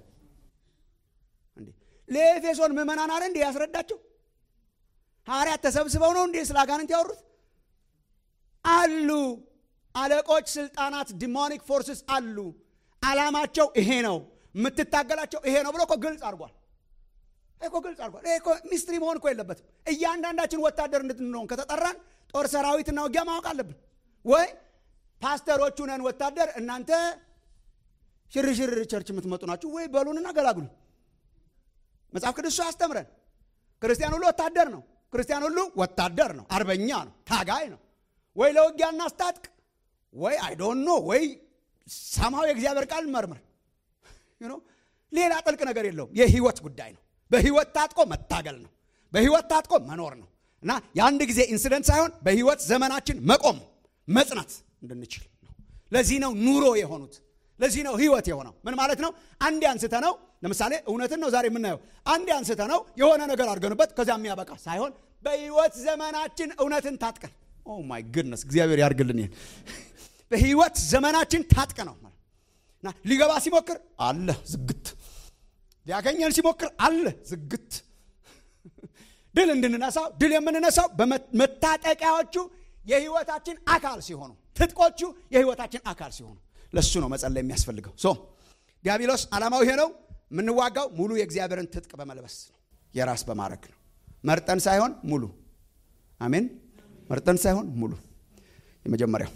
ለኤፌሶን ምዕመናን አለ እንዴ ያስረዳቸው ሐዋርያት ተሰብስበው ነው እንዴ ስለ አጋንንት ያወሩት አሉ አለቆች ስልጣናት ዲሞኒክ ፎርስስ አሉ አላማቸው ይሄ ነው የምትታገላቸው ይሄ ነው ብሎ እኮ ግልጽ አድርጓል እኮ ግልጽ አድርጓል ይሄ እኮ ሚስትሪ መሆን እኮ የለበትም እያንዳንዳችን ወታደር እንድንሆን ከተጠራን ጦር ሰራዊትና ውጊያ ማወቅ አለብን ወይ ፓስተሮቹ ነን ወታደር እናንተ ሽርሽር ቸርች የምትመጡ ናችሁ ወይ በሉንና ገላግሉ መጽሐፍ ቅዱስ ያስተምረን ክርስቲያን ሁሉ ወታደር ነው ክርስቲያን ሁሉ ወታደር ነው አርበኛ ነው ታጋይ ነው ወይ ለውጊያ እናስታጥቅ ወይ አይዶን ኖ ወይ ሰማው የእግዚአብሔር ቃል መርምር ሌላ ጥልቅ ነገር የለውም የህይወት ጉዳይ ነው በህይወት ታጥቆ መታገል ነው በህይወት ታጥቆ መኖር ነው እና የአንድ ጊዜ ኢንሲደንት ሳይሆን በህይወት ዘመናችን መቆም መጽናት እንድንችል ነው ለዚህ ነው ኑሮ የሆኑት ለዚህ ነው ህይወት የሆነው ምን ማለት ነው አንዴ አንስተ ነው ለምሳሌ እውነትን ነው ዛሬ የምናየው አንዴ አንስተ ነው የሆነ ነገር አድርገንበት ከዚያ የሚያበቃ ሳይሆን በህይወት ዘመናችን እውነትን ታጥቀን ኦ ማይ ግድነስ እግዚአብሔር ያርግልን ይህን በህይወት ዘመናችን ታጥቀ ነው እና ሊገባ ሲሞክር አለ ዝግት ሊያገኘን ሲሞክር አለ ዝግት ድል እንድንነሳው ድል የምንነሳው በመታጠቂያዎቹ የህይወታችን አካል ሲሆኑ ትጥቆቹ የህይወታችን አካል ሲሆኑ ለሱ ነው መጸለይ የሚያስፈልገው ሶ ዲያብሎስ ዓላማው ይሄ ነው የምንዋጋው ሙሉ የእግዚአብሔርን ትጥቅ በመልበስ ነው የራስ በማድረግ ነው መርጠን ሳይሆን ሙሉ አሜን መርጠን ሳይሆን ሙሉ የመጀመሪያው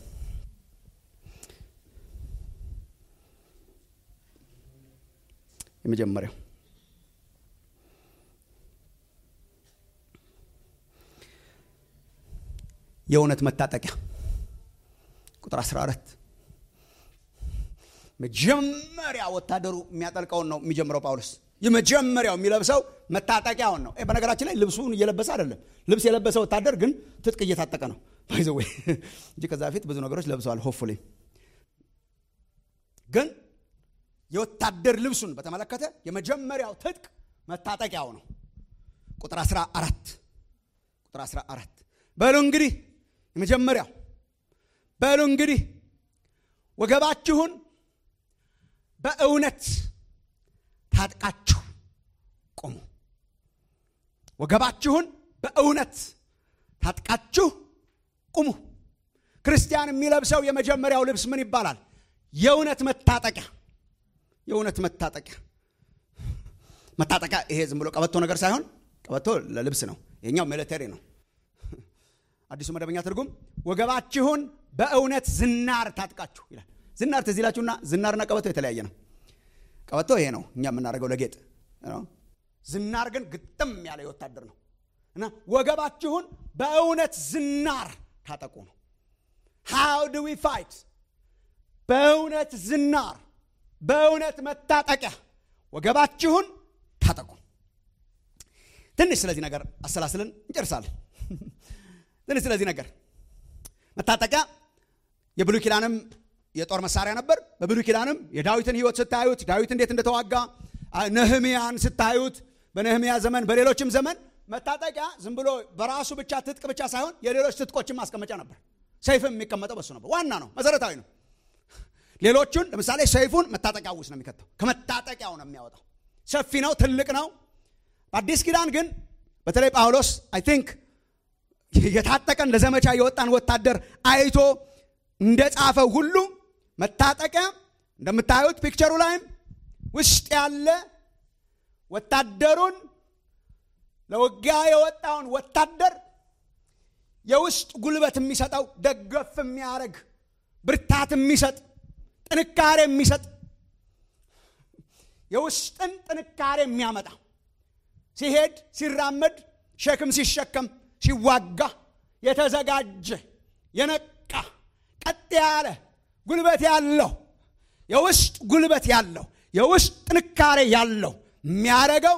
የመጀመሪያው የእውነት መታጠቂያ ቁጥር 14 መጀመሪያ ወታደሩ የሚያጠልቀውን ነው የሚጀምረው ጳውሎስ የመጀመሪያው የሚለብሰው መታጠቂያውን ነው በነገራችን ላይ ልብሱን እየለበሰ አይደለም ልብስ የለበሰ ወታደር ግን ትጥቅ እየታጠቀ ነው ባይዘዌ እንጂ ከዛ በፊት ብዙ ነገሮች ለብሰዋል ሆፉሊ ግን የወታደር ልብሱን በተመለከተ የመጀመሪያው ትጥቅ መታጠቂያው ነው ቁጥር 14 ቁጥር 14 በሉ እንግዲህ የመጀመሪያው በሉ እንግዲህ ወገባችሁን በእውነት ታጥቃችሁ ቁሙ ወገባችሁን በእውነት ታጥቃችሁ ቁሙ ክርስቲያን የሚለብሰው የመጀመሪያው ልብስ ምን ይባላል የእውነት መታጠቂያ የእውነት መታጠቂያ መታጠቂያ ይሄ ዝም ብሎ ቀበቶ ነገር ሳይሆን ቀበቶ ለልብስ ነው ይሄኛው ሚሊተሪ ነው አዲሱ መደበኛ ትርጉም ወገባችሁን በእውነት ዝናር ታጥቃችሁ ይላል ዝናር ትዝ ይላችሁና ዝናርና ቀበቶ የተለያየ ነው ቀበቶ ይሄ ነው እኛ የምናደርገው ለጌጥ ዝናር ግን ግጥም ያለ የወታደር ነው እና ወገባችሁን በእውነት ዝናር ታጠቁ ነው ሃው ዱ ዊ ፋይት በእውነት ዝናር በእውነት መታጠቂያ ወገባችሁን ታጠቁ ትንሽ ስለዚህ ነገር አሰላስልን እንጨርሳለን ትንሽ ስለዚህ ነገር መታጠቂያ የብሉይ ኪዳንም የጦር መሳሪያ ነበር በብሉይ ኪዳንም የዳዊትን ህይወት ስታዩት ዳዊት እንዴት እንደተዋጋ ነህሚያን ስታዩት በነህሚያ ዘመን በሌሎችም ዘመን መታጠቂያ ዝም ብሎ በራሱ ብቻ ትጥቅ ብቻ ሳይሆን የሌሎች ትጥቆችን ማስቀመጫ ነበር ሰይፍም የሚቀመጠው በሱ ነበር ዋና ነው መሰረታዊ ነው ሌሎቹን ለምሳሌ ሰይፉን መታጠቂያ ውስጥ ነው የሚከተው ከመታጠቂያው ነው የሚያወጣው ሰፊ ነው ትልቅ ነው በአዲስ ኪዳን ግን በተለይ ጳውሎስ አይ ቲንክ የታጠቀን ለዘመቻ የወጣን ወታደር አይቶ እንደ ጻፈው ሁሉ መታጠቂያ እንደምታዩት ፒክቸሩ ላይም ውስጥ ያለ ወታደሩን ለውጊያ የወጣውን ወታደር የውስጥ ጉልበት የሚሰጠው ደገፍ የሚያደርግ ብርታት የሚሰጥ ጥንካሬ የሚሰጥ የውስጥን ጥንካሬ የሚያመጣ ሲሄድ ሲራመድ ሸክም ሲሸከም ሲዋጋ የተዘጋጀ የነቃ ቀጥ ያለ ጉልበት ያለው የውስጥ ጉልበት ያለው የውስጥ ጥንካሬ ያለው የሚያደርገው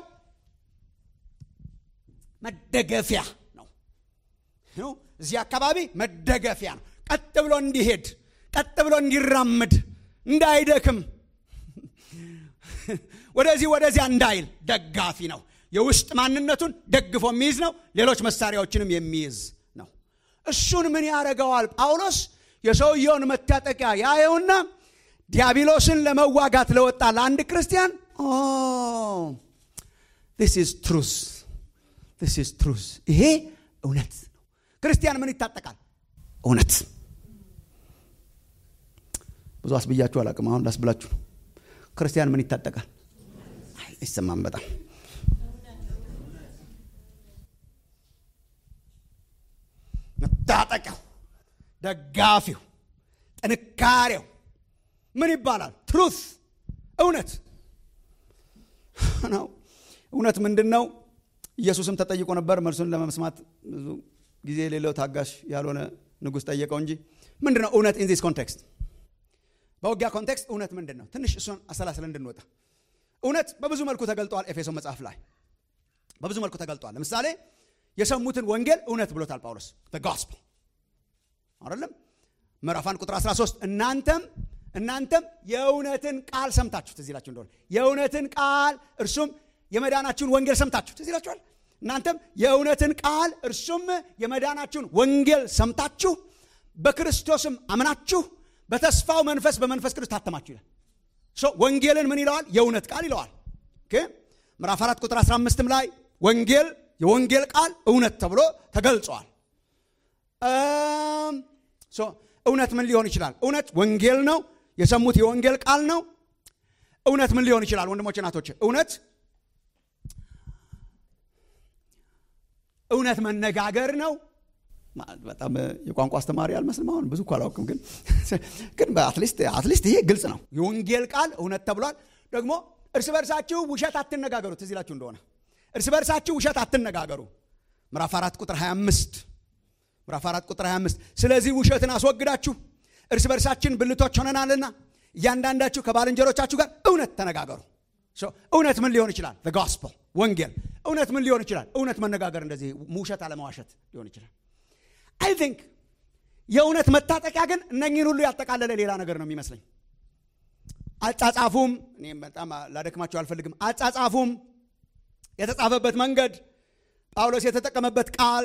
መደገፊያ ነው እዚህ አካባቢ መደገፊያ ነው ቀጥ ብሎ እንዲሄድ ቀጥ ብሎ እንዲራመድ እንዳይደክም ወደዚህ ወደዚያ እንዳይል ደጋፊ ነው የውስጥ ማንነቱን ደግፎ የሚይዝ ነው ሌሎች መሳሪያዎችንም የሚይዝ ነው እሱን ምን ያደረገዋል ጳውሎስ የሰውየውን መታጠቂያ ያየውና ዲያብሎስን ለመዋጋት ለወጣ ለአንድ ክርስቲያን ስ ኢዝ ትሩስ ስ ትሩስ ይሄ እውነት ነው ክርስቲያን ምን ይታጠቃል እውነት ብዙ አስብያችሁ አላቅም አሁን ላስብላችሁ ነው ክርስቲያን ምን ይታጠቃል አይሰማም በጣም መታጠቂያው ደጋፊው ጥንካሬው ምን ይባላል ትሩት እውነት ነው እውነት ምንድን ነው ኢየሱስም ተጠይቆ ነበር መልሱን ለመስማት ብዙ ጊዜ የሌለው ታጋሽ ያልሆነ ንጉሥ ጠየቀው እንጂ ምንድን ነው እውነት ኢን ዚስ ኮንቴክስት በውጊያ ኮንቴክስት እውነት ምንድን ነው ትንሽ እሱን አሰላስለ እንድንወጣ እውነት በብዙ መልኩ ተገልጧል ኤፌሶ መጽሐፍ ላይ በብዙ መልኩ ተገልጧል ለምሳሌ የሰሙትን ወንጌል እውነት ብሎታል ጳውሎስ ጎስፕል አይደለም ምዕራፍ አንድ ቁጥር 13 እናንተም እናንተም የእውነትን ቃል ሰምታችሁ ትዝ ይላችሁ እንደሆነ የእውነትን ቃል እርሱም የመዳናችሁን ወንጌል ሰምታችሁ ትዝ ይላችኋል እናንተም የእውነትን ቃል እርሱም የመዳናችሁን ወንጌል ሰምታችሁ በክርስቶስም አምናችሁ በተስፋው መንፈስ በመንፈስ ቅዱስ ታተማችሁ ይላል ወንጌልን ምን ይለዋል የእውነት ቃል ይለዋል ምዕራፍ 4 ቁጥር 15 ላይ ወንጌል የወንጌል ቃል እውነት ተብሎ ተገልጿል እውነት ምን ሊሆን ይችላል እውነት ወንጌል ነው የሰሙት የወንጌል ቃል ነው እውነት ምን ሊሆን ይችላል ወንድሞች ናቶች እውነት እውነት መነጋገር ነው በጣም የቋንቋ አስተማሪ አልመስልም አሁን ብዙ እኮ አላውቅም ግን ግን አትሊስት ይሄ ግልጽ ነው የወንጌል ቃል እውነት ተብሏል ደግሞ እርስ በርሳችሁ ውሸት አትነጋገሩ ትዝ ይላችሁ እንደሆነ እርስ በርሳችሁ ውሸት አትነጋገሩ ምዕራፍ 4 ቁጥር 25 ምዕራፍ 4 ቁጥር 25 ስለዚህ ውሸትን አስወግዳችሁ እርስ በርሳችን ብልቶች ሆነናልና እያንዳንዳችሁ ከባልንጀሮቻችሁ ጋር እውነት ተነጋገሩ እውነት ምን ሊሆን ይችላል ጎስፖል ወንጌል እውነት ምን ሊሆን ይችላል እውነት መነጋገር እንደዚህ ውሸት አለመዋሸት ሊሆን ይችላል አይ ቲንክ የእውነት መታጠቂያ ግን እነኝህን ሁሉ ያጠቃለለ ሌላ ነገር ነው የሚመስለኝ አጻጻፉም እኔም በጣም ላደክማቸው አልፈልግም አጻጻፉም የተጻፈበት መንገድ ጳውሎስ የተጠቀመበት ቃል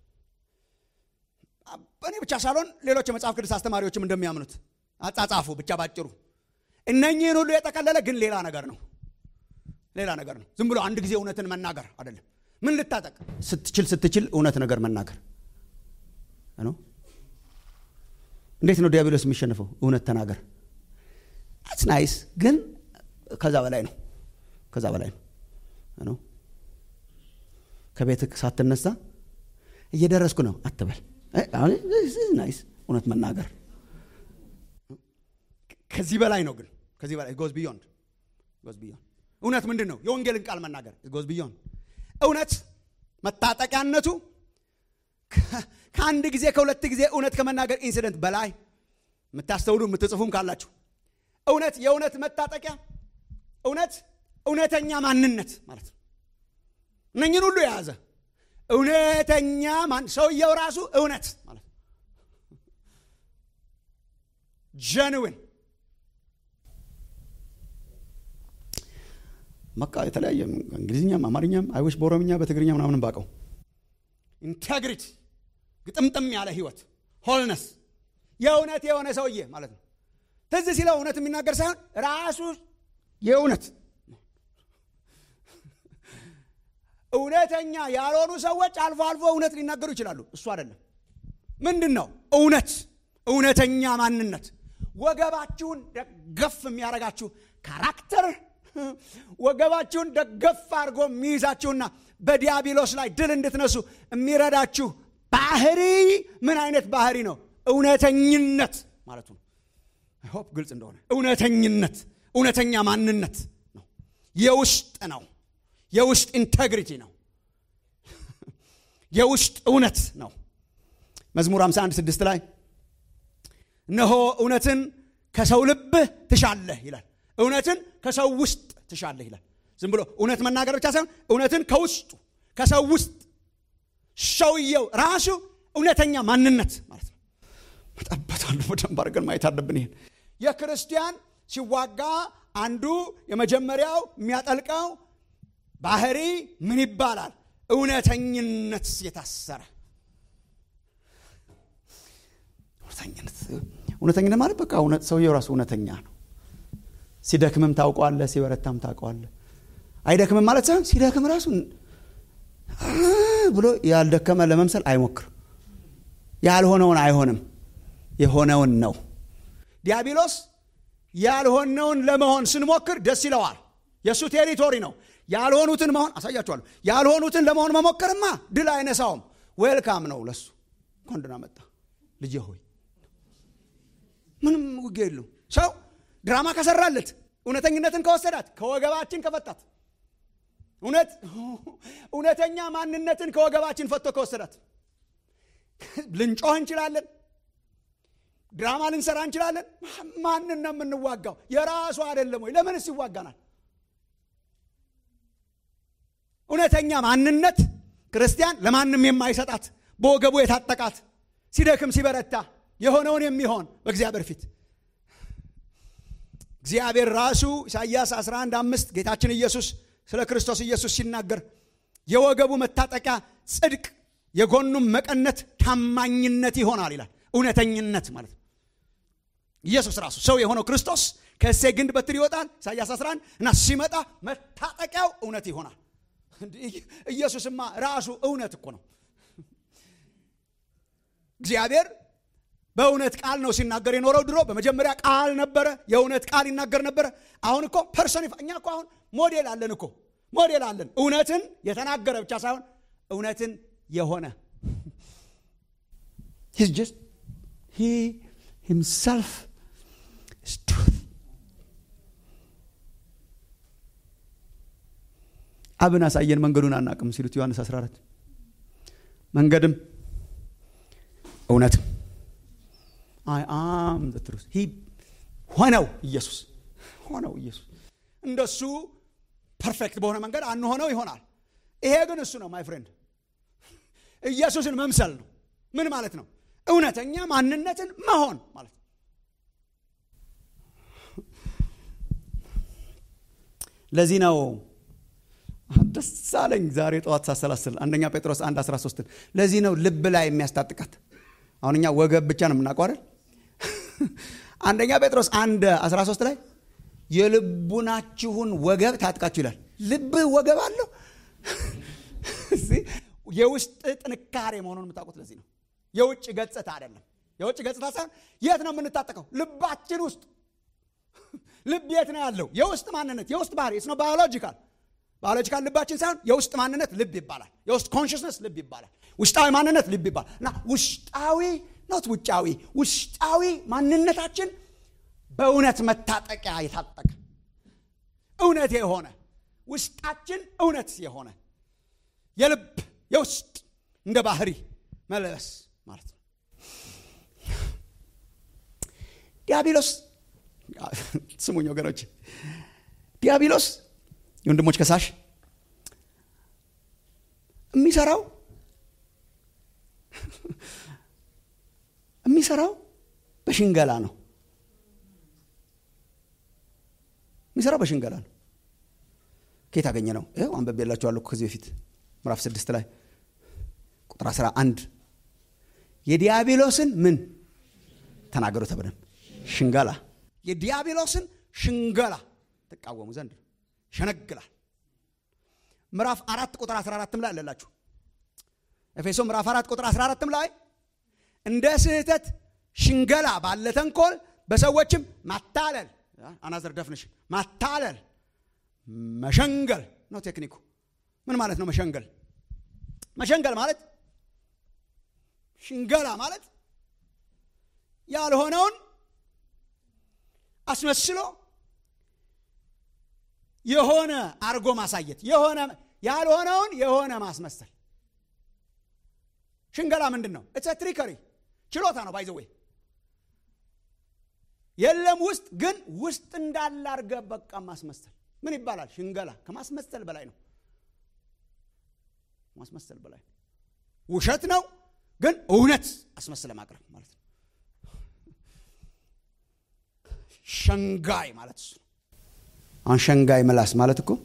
እኔ ብቻ ሳልሆን ሌሎች የመጽሐፍ ቅዱስ አስተማሪዎችም እንደሚያምኑት አጻጻፉ ብቻ ባጭሩ እነኚህን ሁሉ የጠቀለለ ግን ሌላ ነገር ነው ሌላ ነገር ነው ዝም ብሎ አንድ ጊዜ እውነትን መናገር አይደለም ምን ልታጠቅ ስትችል ስትችል እውነት ነገር መናገር ነው እንዴት ነው ዲያብሎስ የሚሸንፈው እውነት ተናገር አትስ ናይስ ግን ከዛ በላይ ነው ከዛ በላይ ነው ከቤት ሳትነሳ እየደረስኩ ነው አትበል ናይስ እውነት መናገር ከዚህ በላይ ነው ግን ከዚህ በላይ ጎዝ ቢዮንድ ጎዝ ቢዮንድ እውነት ምንድን ነው የወንጌልን ቃል መናገር ጎዝ ቢዮንድ እውነት መታጠቂያነቱ ከአንድ ጊዜ ከሁለት ጊዜ እውነት ከመናገር ኢንሲደንት በላይ የምታስተውሉ የምትጽፉም ካላችሁ እውነት የእውነት መታጠቂያ እውነት እውነተኛ ማንነት ማለት ነው እነኝን ሁሉ የያዘ እውነተኛ ማን ሰውየው ራሱ እውነት ማለት ነው ጀንዊን መቃ የተለያየ እንግሊዝኛም አማርኛም አይዎች በኦሮምኛ በትግርኛ ምናምን ባቀው ኢንቴግሪቲ ግጥምጥም ያለ ህይወት ሆልነስ የእውነት የሆነ ሰውዬ ማለት ነው ትዝ ሲለው እውነት የሚናገር ሳይሆን ራሱ የእውነት እውነተኛ ያልሆኑ ሰዎች አልፎ አልፎ እውነት ሊናገሩ ይችላሉ እሱ አይደለም ምንድን ነው እውነት እውነተኛ ማንነት ወገባችሁን ደገፍ የሚያደርጋችሁ ካራክተር ወገባችሁን ደገፍ አድርጎ የሚይዛችሁና በዲያብሎስ ላይ ድል እንድትነሱ የሚረዳችሁ ባህሪ ምን አይነት ባህሪ ነው እውነተኝነት ማለቱ ነው ሆፕ ግልጽ እንደሆነ እውነተኝነት እውነተኛ ማንነት ነው የውስጥ ነው የውስጥ ኢንቴግሪቲ ነው የውስጥ እውነት ነው መዝሙር 51 ስድስት ላይ እነሆ እውነትን ከሰው ልብህ ትሻለህ ይላል እውነትን ከሰው ውስጥ ትሻለህ ይላል ዝም ብሎ እውነት መናገር ብቻ ሳይሆን እውነትን ከውስጡ ከሰው ውስጥ ሰውየው ራሱ እውነተኛ ማንነት ማለት ነው መጠበታለሁ በደንብ አድርገን ማየት አለብን ይሄን የክርስቲያን ሲዋጋ አንዱ የመጀመሪያው የሚያጠልቀው ባህሪ ምን ይባላል እውነተኝነት የታሰረ እውነተኝነት እውነተኝነት ማለት በቃ ሰውየው ራሱ እውነተኛ ነው ሲደክምም ታውቀዋለ ሲበረታም ታውቀዋለ አይደክምም ማለት ሳይሆን ሲደክም ራሱ ብሎ ያልደከመ ለመምሰል አይሞክርም ያልሆነውን አይሆንም የሆነውን ነው ዲያብሎስ ያልሆነውን ለመሆን ስንሞክር ደስ ይለዋል የእሱ ቴሪቶሪ ነው ያልሆኑትን መሆን አሳያችኋለሁ ያልሆኑትን ለመሆን መሞከርማ ድል አይነሳውም ዌልካም ነው ለሱ ኮንድና መጣ ልጄ ሆይ ምንም ውጊያ የለው ሰው ድራማ ከሰራለት እውነተኝነትን ከወሰዳት ከወገባችን ከፈታት እውነት እውነተኛ ማንነትን ከወገባችን ፈቶ ከወሰዳት ልንጮህ እንችላለን ድራማ ልንሰራ እንችላለን ማንን ነው የምንዋጋው የራሱ አይደለም ወይ ለምንስ ይዋጋናል እውነተኛ ማንነት ክርስቲያን ለማንም የማይሰጣት በወገቡ የታጠቃት ሲደክም ሲበረታ የሆነውን የሚሆን በእግዚአብሔር ፊት እግዚአብሔር ራሱ ኢሳይያስ 11 አምስት ጌታችን ኢየሱስ ስለ ክርስቶስ ኢየሱስ ሲናገር የወገቡ መታጠቂያ ጽድቅ የጎኑም መቀነት ታማኝነት ይሆናል ይላል እውነተኝነት ማለት ነው ኢየሱስ ራሱ ሰው የሆነው ክርስቶስ ከእሴ ግንድ በትር ይወጣል ኢሳያስ 11 እና ሲመጣ መታጠቂያው እውነት ይሆናል ኢየሱስማ ራሱ እውነት እኮ ነው እግዚአብሔር በእውነት ቃል ነው ሲናገር የኖረው ድሮ በመጀመሪያ ቃል ነበረ የእውነት ቃል ይናገር ነበረ አሁን እኮ ፐርሶኒ እኛ እኮ አሁን ሞዴል አለን እኮ ሞዴል አለን እውነትን የተናገረ ብቻ ሳይሆን እውነትን የሆነ He's just, he himself is truth. አብን አሳየን መንገዱን አናቅም ሲሉት ዮሐንስ 14 መንገድም እውነትም አይ አም ትሩስ ሆነው ኢየሱስ ሆነው ኢየሱስ እንደሱ ፐርፌክት በሆነ መንገድ አንሆነው ይሆናል ይሄ ግን እሱ ነው ማይ ፍሬንድ ኢየሱስን መምሰል ነው ምን ማለት ነው እውነተኛ ማንነትን መሆን ማለት ነው ለዚህ ነው ደስ አለኝ ዛሬ ጠዋት ሳሰላስል አንደኛ ጴጥሮስ 1 13 ለዚህ ነው ልብ ላይ የሚያስታጥቃት አሁን እኛ ወገብ ብቻ ነው የምናውቀው አይደል አንደኛ ጴጥሮስ 1 13 ላይ የልቡናችሁን ወገብ ታጥቃችሁ ይላል ልብ ወገብ አለው የውስጥ ጥንካሬ መሆኑን የምታውቁት ለዚህ ነው የውጭ ገጽታ አይደለም የውጭ ገጽታ ሳይሆን የት ነው የምንታጠቀው ልባችን ውስጥ ልብ የት ነው ያለው የውስጥ ማንነት የውስጥ ባህሪ ነው ባዮሎጂካል ባዮሎጂካል ልባችን ሳይሆን የውስጥ ማንነት ልብ ይባላል የውስጥ ኮንሽስነስ ልብ ይባላል ውስጣዊ ማንነት ልብ ይባላል እና ውስጣዊ ኖት ውጫዊ ውስጣዊ ማንነታችን በእውነት መታጠቂያ የታጠቀ እውነት የሆነ ውስጣችን እውነት የሆነ የልብ የውስጥ እንደ ባህሪ መለበስ ማለት ነው ዲያብሎስ ስሙኝ ወገኖች ዲያብሎስ የወንድሞች ከሳሽ የሚሰራው የሚሰራው በሽንገላ ነው የሚሰራው በሽንገላ ነው ከየት አገኘ ነው ይው አንበቤላችኋለሁ ከዚህ በፊት ምዕራፍ ስድስት ላይ ቁጥር 11 የዲያብሎስን ምን ተናገሩ ተብለን ሽንገላ የዲያብሎስን ሽንገላ ትቃወሙ ዘንድ ሸነግላል ምዕራፍ አራት ቁጥር 14 ላይ አለላችሁ ኤፌሶ ምዕራፍ አራት ቁጥር 14 ላይ እንደ ስህተት ሽንገላ ባለ ተንኮል በሰዎችም ማታለል አናዘር ደፍንሽን ማታለል መሸንገል ነው ቴክኒኩ ምን ማለት ነው መሸንገል መሸንገል ማለት ሽንገላ ማለት ያልሆነውን አስመስሎ የሆነ አርጎ ማሳየት የሆነ ያልሆነውን የሆነ ማስመሰል ሽንገላ ምንድን ነው እትስ ትሪከሪ ችሎታ ነው ባይዘዌ የለም ውስጥ ግን ውስጥ እንዳለ አርገ በቃ ማስመሰል ምን ይባላል ሽንገላ ከማስመሰል በላይ ነው ማስመሰል በላይ ውሸት ነው ግን እውነት አስመስለ ማቅረብ ማለት ነው ሸንጋይ ማለት እሱ ነው። አሁን ሸንጋይ ምላስ ማለት እኮ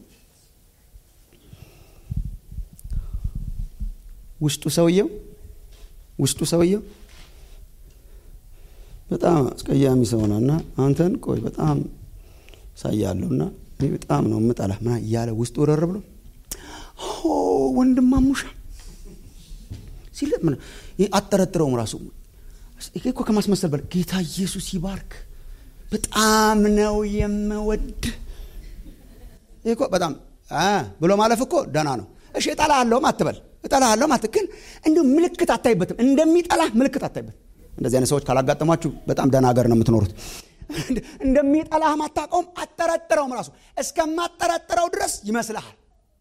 ውስጡ ሰውየው ውስጡ ሰውየው በጣም አስቀያሚ ሰው ነው እና አንተን ቆይ በጣም ሳያለሁ እና እኔ በጣም ነው የምጠላ ምና እያለ ውስጡ ረር ብሎ ወንድማሙሻ ሲል አጠረጥረውም ራሱ ይሄ እኮ ከማስመሰል በል ጌታ ኢየሱስ ይባርክ በጣም ነው የምወድ ይሄ እኮ በጣም ብሎ ማለፍ እኮ ደህና ነው። እሺ እጠላሃለሁም አትበል እጠላሃለሁም አት ግን እንዲሁ ምልክት አታይበትም። እንደሚጠላህ ምልክት አታይበትም። እንደዚህ አይነት ሰዎች ካላጋጠሟችሁ በጣም ደህና ሀገር ነው የምትኖሩት። እንደሚጠላህም አታውቀውም፣ አጠረጥረውም ራሱ እስከማጠረጥረው ድረስ ይመስልሃል።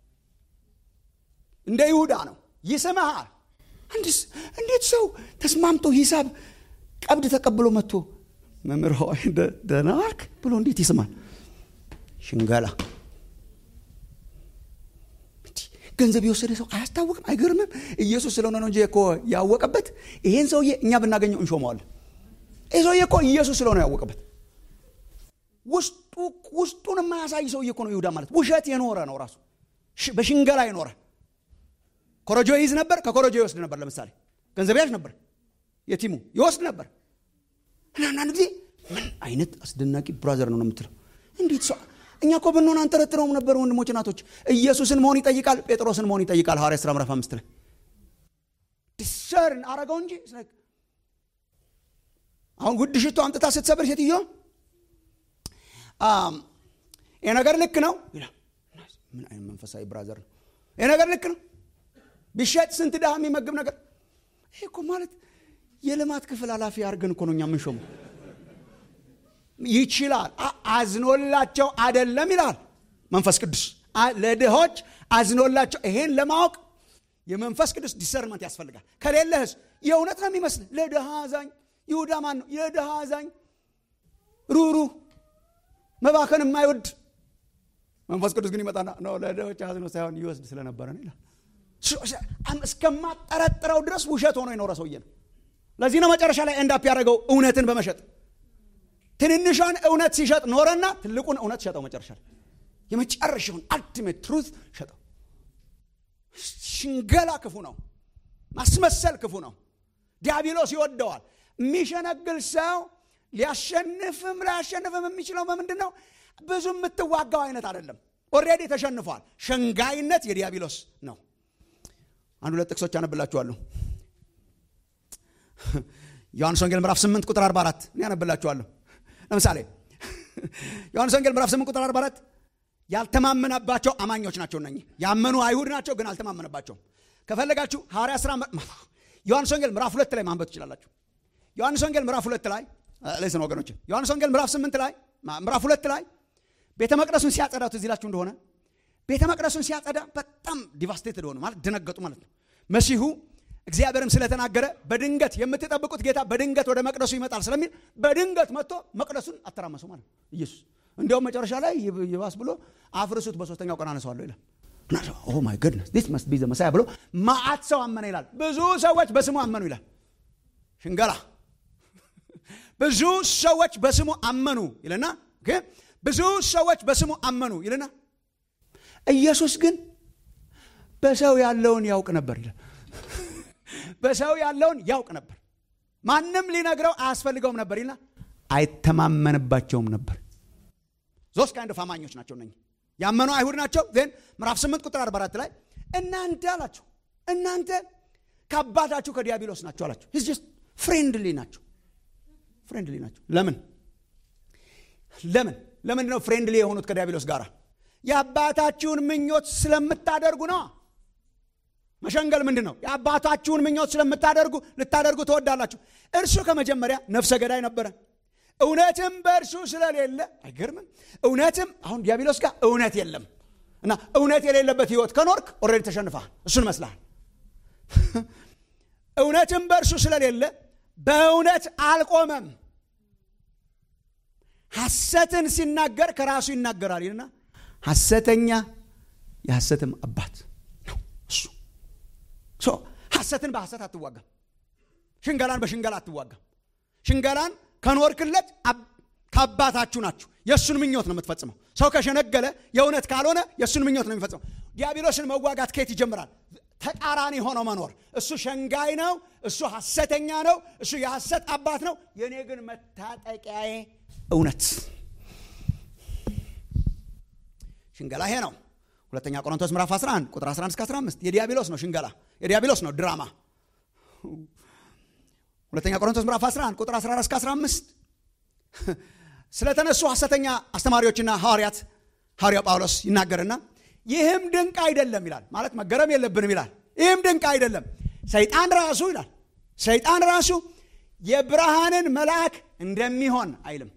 እንደ ይሁዳ ነው ይስምሃል። እንዴት ሰው ተስማምቶ ሂሳብ ቀብድ ተቀብሎ መጥቶ መምህር ሆይ ደህና ዋልክ ብሎ እንዴት ይስማል? ሽንገላ ገንዘብ የወሰደ ሰው አያስታውቅም? አይገርምም? ኢየሱስ ስለሆነ ነው እንጂ እኮ ያወቀበት። ይሄን ሰውዬ እኛ ብናገኘው እንሾመዋለን። ይህ ሰውዬ እኮ ኢየሱስ ስለሆነ ያወቀበት። ውስጡን የማያሳይ ሰውዬ እኮ ነው ይሁዳ ማለት። ውሸት የኖረ ነው ራሱ በሽንገላ የኖረ ኮረጆ ይይዝ ነበር፣ ከኮረጆ ይወስድ ነበር። ለምሳሌ ገንዘብ ያዥ ነበር፣ የቲሙ ይወስድ ነበር። እና አንዳንድ ጊዜ ምን አይነት አስደናቂ ብራዘር ነው ነው የምትለው እንዴት ሰው እኛ እኮ ብንሆን አንጠረጥረውም ነበር። ወንድሞች እናቶች፣ ኢየሱስን መሆን ይጠይቃል፣ ጴጥሮስን መሆን ይጠይቃል። ሐዋርያ ሥራ ምዕራፍ አምስት ላይ ዲሰርን አረገው እንጂ አሁን ውድ ሽቶ አምጥታ ስትሰብር ሴትዮ ይህ ነገር ልክ ነው ይላል። ምን አይነት መንፈሳዊ ብራዘር ነው! ይህ ነገር ልክ ነው ቢሸጥ ስንት ድሃ የሚመግብ ነገር። ይሄ እኮ ማለት የልማት ክፍል ኃላፊ አድርገን እኮ ነው እኛ የምንሾመው። ይችላል አዝኖላቸው አደለም ይላል መንፈስ ቅዱስ ለድሆች አዝኖላቸው። ይሄን ለማወቅ የመንፈስ ቅዱስ ዲሰርመንት ያስፈልጋል። ከሌለህስ የእውነት ነው የሚመስል ለድሃ አዛኝ ይሁዳ ማን ነው? የድሃ አዛኝ ሩሩ መባከን የማይወድ መንፈስ ቅዱስ ግን ይመጣና ነው ለድሆች አዝኖ ሳይሆን ይወስድ ስለነበረ ነው ይላል። እስከማጠረጥረው ድረስ ውሸት ሆኖ የኖረ ሰውዬ ነው። ለዚህ ነው መጨረሻ ላይ ኤንዳፕ ያደረገው እውነትን በመሸጥ ትንንሿን እውነት ሲሸጥ ኖረና ትልቁን እውነት ሸጠው። መጨረሻ ላይ የመጨረሻውን አልቲሜት ትሩት ሸጠው። ሽንገላ ክፉ ነው። ማስመሰል ክፉ ነው። ዲያብሎስ ይወደዋል። የሚሸነግል ሰው ሊያሸንፍም ላያሸንፍም የሚችለው በምንድን ነው? ብዙ የምትዋጋው አይነት አይደለም። ኦልሬዲ ተሸንፏል። ሸንጋይነት የዲያብሎስ ነው። አንድ ሁለት ጥቅሶች አነብላችኋለሁ። ዮሐንስ ወንጌል ምዕራፍ 8 ቁጥር 44 እኔ አነብላችኋለሁ። ለምሳሌ ዮሐንስ ወንጌል ምዕራፍ 8 ቁጥር 44 ያልተማመነባቸው አማኞች ናቸው። እነኚህ ያመኑ አይሁድ ናቸው፣ ግን አልተማመነባቸውም። ከፈለጋችሁ ሐዋርያ ሥራ ዮሐንስ ወንጌል ምዕራፍ ሁለት ላይ ማንበብ ትችላላችሁ። ዮሐንስ ወንጌል ምዕራፍ ሁለት ላይ ለስን ወገኖች ዮሐንስ ወንጌል ምዕራፍ 8 ላይ ምዕራፍ ሁለት ላይ ቤተ መቅደሱን ሲያጸዳው ትዝ ይላችሁ እንደሆነ ቤተ መቅደሱን ሲያጸዳ በጣም ዲቫስቴትድ ሆኑ ማለት ደነገጡ ማለት ነው። መሲሁ እግዚአብሔርም ስለተናገረ በድንገት የምትጠብቁት ጌታ በድንገት ወደ መቅደሱ ይመጣል ስለሚል በድንገት መጥቶ መቅደሱን አተራመሱ ማለት ነው ኢየሱስ። እንዲያውም መጨረሻ ላይ ይባስ ብሎ አፍርሱት በሶስተኛው ቀን አነሳዋለሁ ይላል። ኦ ማይ ጎድነስ ዲስ መስት ቢ ዘ መሳያ ብሎ ማአት ሰው አመነ ይላል። ብዙ ሰዎች በስሙ አመኑ ይላል። ሽንገላ ብዙ ሰዎች በስሙ አመኑ ይልና ብዙ ሰዎች በስሙ አመኑ ይልና ኢየሱስ ግን በሰው ያለውን ያውቅ ነበር ይላል። በሰው ያለውን ያውቅ ነበር፣ ማንም ሊነግረው አያስፈልገውም ነበር ይልና አይተማመንባቸውም ነበር። ሶስት ካይንድ ኦፍ አማኞች ናቸው እነኚህ። ያመኑ አይሁድ ናቸው። ዜን ምዕራፍ 8 ቁጥር 44 ላይ እናንተ አላቸው እናንተ ከአባታችሁ ከዲያብሎስ ናቸው አላቸው። ስ ጀስት ፍሬንድሊ ናቸው ፍሬንድሊ ናቸው። ለምን ለምን ለምንድን ነው ፍሬንድሊ የሆኑት ከዲያብሎስ ጋር? የአባታችሁን ምኞት ስለምታደርጉ ነው። መሸንገል ምንድን ነው? የአባታችሁን ምኞት ስለምታደርጉ ልታደርጉ ትወዳላችሁ። እርሱ ከመጀመሪያ ነፍሰ ገዳይ ነበረ፣ እውነትም በእርሱ ስለሌለ አይገርምም? እውነትም አሁን ዲያብሎስ ጋር እውነት የለም እና እውነት የሌለበት ህይወት ከኖርክ ኦልሬዲ ተሸንፈሃል። እሱን መስልሃል። እውነትም በእርሱ ስለሌለ በእውነት አልቆመም። ሐሰትን ሲናገር ከራሱ ይናገራል ይልና ሐሰተኛ የሐሰትም አባት ነው እሱ። ሐሰትን በሐሰት አትዋጋም። ሽንገላን በሽንገላ አትዋጋም። ሽንገላን ከኖርክለት ከአባታችሁ ናችሁ። የእሱን ምኞት ነው የምትፈጽመው። ሰው ከሸነገለ የእውነት ካልሆነ የእሱን ምኞት ነው የሚፈጽመው። ዲያብሎስን መዋጋት ከየት ይጀምራል? ተቃራኒ ሆኖ መኖር። እሱ ሸንጋይ ነው፣ እሱ ሐሰተኛ ነው፣ እሱ የሐሰት አባት ነው። የእኔ ግን መታጠቂያዬ እውነት። ሽንገላ ይሄ ነው። ሁለተኛ ቆሮንቶስ ምዕራፍ 11 ቁጥር 11 እስከ 15 የዲያብሎስ ነው ሽንገላ፣ የዲያብሎስ ነው ድራማ። ሁለተኛ ቆሮንቶስ ምዕራፍ 11 ቁጥር 14 እስከ 15 ስለተነሱ ሐሰተኛ አስተማሪዎችና ሐዋርያት ሐዋርያው ጳውሎስ ይናገርና ይህም ድንቅ አይደለም ይላል። ማለት መገረም የለብንም ይላል። ይህም ድንቅ አይደለም። ሰይጣን ራሱ ይላል ሰይጣን ራሱ የብርሃንን መልአክ እንደሚሆን አይልም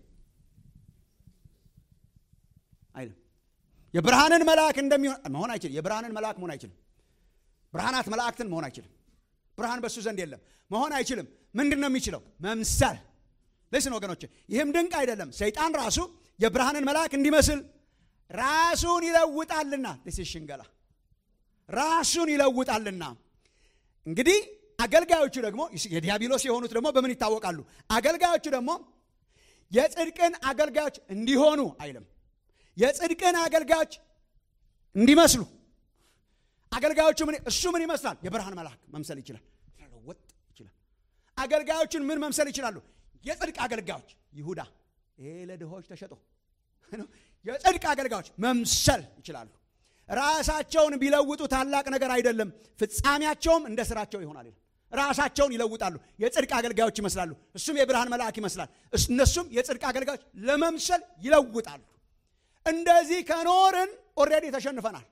አይልም። የብርሃንን መልአክ እንደሚሆን መሆን አይችልም። የብርሃንን መልአክ መሆን አይችልም። ብርሃናት መላእክትን መሆን አይችልም። ብርሃን በእሱ ዘንድ የለም። መሆን አይችልም። ምንድን ነው የሚችለው? መምሰል ልስን ወገኖች፣ ይህም ድንቅ አይደለም። ሰይጣን ራሱ የብርሃንን መልአክ እንዲመስል ራሱን ይለውጣልና ስ ሽንገላ ራሱን ይለውጣልና። እንግዲህ አገልጋዮቹ ደግሞ የዲያብሎስ የሆኑት ደግሞ በምን ይታወቃሉ? አገልጋዮቹ ደግሞ የጽድቅን አገልጋዮች እንዲሆኑ አይልም፣ የጽድቅን አገልጋዮች እንዲመስሉ። አገልጋዮቹ ምን እሱ ምን ይመስላል? የብርሃን መልአክ መምሰል ይችላል፣ ወጥ ይችላል። አገልጋዮቹን ምን መምሰል ይችላሉ? የጽድቅ አገልጋዮች ይሁዳ ይሄ ለድሆች ተሸጦ የጽድቅ አገልጋዮች መምሰል ይችላሉ። ራሳቸውን ቢለውጡ ታላቅ ነገር አይደለም፣ ፍጻሜያቸውም እንደ ስራቸው ይሆናል። ራሳቸውን ይለውጣሉ፣ የጽድቅ አገልጋዮች ይመስላሉ። እሱም የብርሃን መልአክ ይመስላል። እነሱም የጽድቅ አገልጋዮች ለመምሰል ይለውጣሉ። እንደዚህ ከኖርን ኦልሬዲ ተሸንፈናል።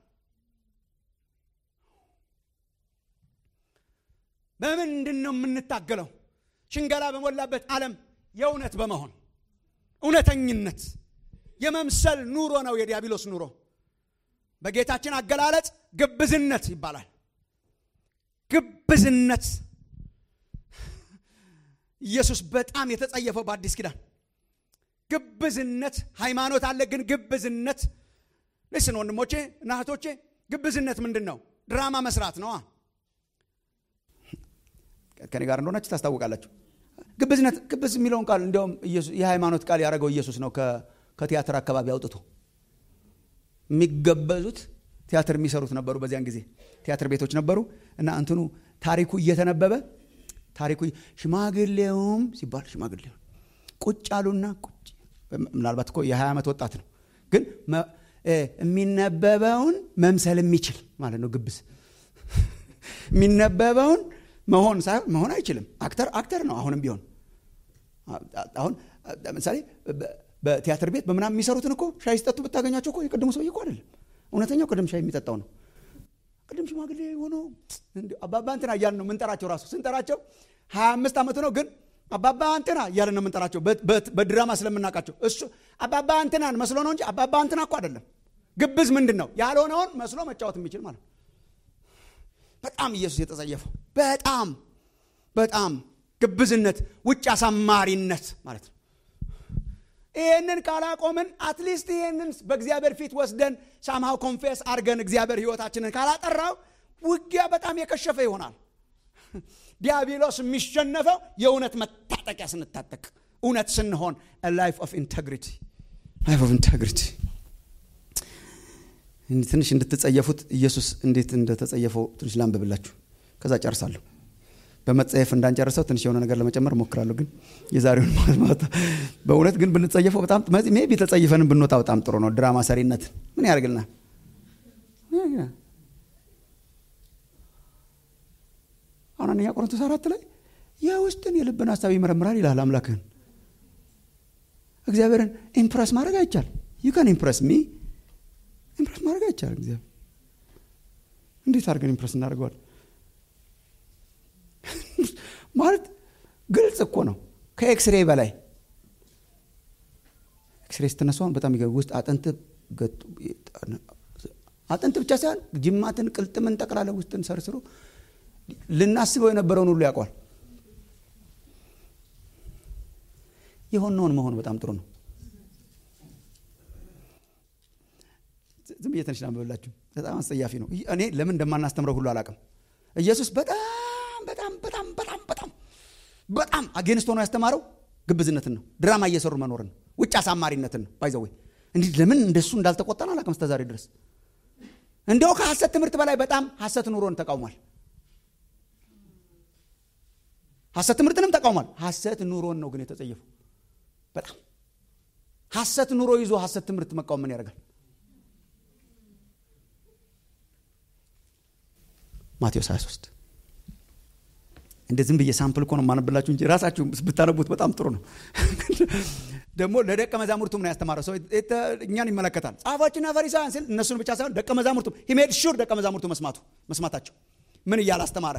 በምንድን ነው የምንታገለው? ሽንገላ በሞላበት ዓለም የእውነት በመሆን እውነተኝነት የመምሰል ኑሮ ነው የዲያብሎስ ኑሮ። በጌታችን አገላለጽ ግብዝነት ይባላል። ግብዝነት ኢየሱስ በጣም የተጸየፈው በአዲስ ኪዳን ግብዝነት። ሃይማኖት አለ፣ ግን ግብዝነት ልስን ወንድሞቼ እና እህቶቼ፣ ግብዝነት ምንድን ነው? ድራማ መስራት ነዋ። ከኔ ጋር እንደሆናችሁ ታስታውቃላችሁ። ግብዝነት ግብዝ የሚለውን ቃል እንዲያውም የሃይማኖት ቃል ያደረገው ኢየሱስ ነው ከቲያትር አካባቢ አውጥቶ የሚገበዙት ቲያትር የሚሰሩት ነበሩ። በዚያን ጊዜ ቲያትር ቤቶች ነበሩ እና እንትኑ ታሪኩ እየተነበበ ታሪኩ ሽማግሌውም ሲባል ሽማግሌው ቁጭ አሉና ቁጭ ምናልባት እኮ የ20 ዓመት ወጣት ነው፣ ግን የሚነበበውን መምሰል የሚችል ማለት ነው። ግብዝ የሚነበበውን መሆን ሳይሆን መሆን አይችልም። አክተር አክተር ነው። አሁንም ቢሆን አሁን ለምሳሌ በቲያትር ቤት በምናምን የሚሰሩትን እኮ ሻይ ሲጠጡ ብታገኛቸው እኮ የቅድሙ ሰውዬ እኮ አይደለም። እውነተኛው ቅድም ሻይ የሚጠጣው ነው። ቅድም ሽማግሌ ሆኖ አባባ እንትና እያልን ነው የምንጠራቸው። ራሱ ስንጠራቸው ሀያ አምስት ዓመቱ ነው ግን አባባ እንትና እያልን ነው የምንጠራቸው በድራማ ስለምናውቃቸው። እሱ አባባ እንትናን መስሎ ነው እንጂ አባባ እንትና እኮ አይደለም። ግብዝ ምንድን ነው? ያልሆነውን መስሎ መጫወት የሚችል ማለት ነው። በጣም ኢየሱስ የተጸየፈው በጣም በጣም ግብዝነት፣ ውጭ አሳማሪነት ማለት ነው። ይህንን ካላቆምን አትሊስት ይህንን በእግዚአብሔር ፊት ወስደን ሳምሃው ኮንፌስ አድርገን እግዚአብሔር ህይወታችንን ካላጠራው ውጊያ በጣም የከሸፈ ይሆናል። ዲያብሎስ የሚሸነፈው የእውነት መታጠቂያ ስንታጠቅ፣ እውነት ስንሆን ላይፍ ኦፍ ኢንቴግሪቲ ላይፍ ኦፍ ኢንቴግሪቲ ትንሽ እንድትጸየፉት ኢየሱስ እንዴት እንደተጸየፈው ትንሽ ላንብብላችሁ፣ ከዛ ጨርሳለሁ። በመጸየፍ እንዳንጨርሰው ትንሽ የሆነ ነገር ለመጨመር እሞክራለሁ። ግን የዛሬውን ማታ በእውነት ግን ብንጸየፈው በጣም ሜቢ ተጸይፈንም ብንወጣ በጣም ጥሩ ነው። ድራማ ሰሪነት ምን ያደርግልናል? አሁን አንደኛ ቆሮንቶስ አራት ላይ የውስጥን የልብን ሀሳብ ይመረምራል ይላል። አምላክህን እግዚአብሔርን ኢምፕረስ ማድረግ አይቻል። ዩ ካን ኢምፕረስ ሚ ኢምፕረስ ማድረግ አይቻል። እግዚአብሔር እንዴት አድርገን ኢምፕረስ እናደርገዋል? ማለት ግልጽ እኮ ነው። ከኤክስሬ በላይ ኤክስሬ ስትነሷን በጣም ይገ ውስጥ አጥንት አጥንት ብቻ ሳይሆን ጅማትን፣ ቅልጥምን ጠቅላላ ውስጥን ሰርስሮ ልናስበው የነበረውን ሁሉ ያውቋል። የሆነውን መሆን በጣም ጥሩ ነው። ዝም ብዬ ትንሽ ላንብብላችሁ። በጣም አስጸያፊ ነው። እኔ ለምን እንደማናስተምረው ሁሉ አላውቅም። ኢየሱስ በጣም በጣም በጣም በጣም በጣም በጣም አጌንስት ሆኖ ያስተማረው ግብዝነትን ነው። ድራማ እየሰሩ መኖርን ነው። ውጭ አሳማሪነትን ነው ባይዘዌ እንዲህ ለምን እንደሱ እንዳልተቆጠን አላውቅም እስከ ዛሬ ድረስ እንዲያው ከሐሰት ትምህርት በላይ በጣም ሐሰት ኑሮን ተቃውሟል ሐሰት ትምህርትንም ተቃውሟል ሐሰት ኑሮን ነው ግን የተጸየፈው በጣም ሐሰት ኑሮ ይዞ ሐሰት ትምህርት መቃወም ምን ያደርጋል ማቴዎስ 23 እንደ ዝም ብዬ ሳምፕል እኮ ነው የማነብላችሁ እንጂ ራሳችሁ ብታነቡት በጣም ጥሩ ነው ደግሞ ለደቀ መዛሙርቱ ምን ያስተማረው ሰው እኛን ይመለከታል ጻፎችና ፈሪሳውያን ሲል እነሱን ብቻ ሳይሆን ደቀ መዛሙርቱ ሂሜድ ሹር ደቀ መዛሙርቱ መስማቱ መስማታቸው ምን እያለ አስተማረ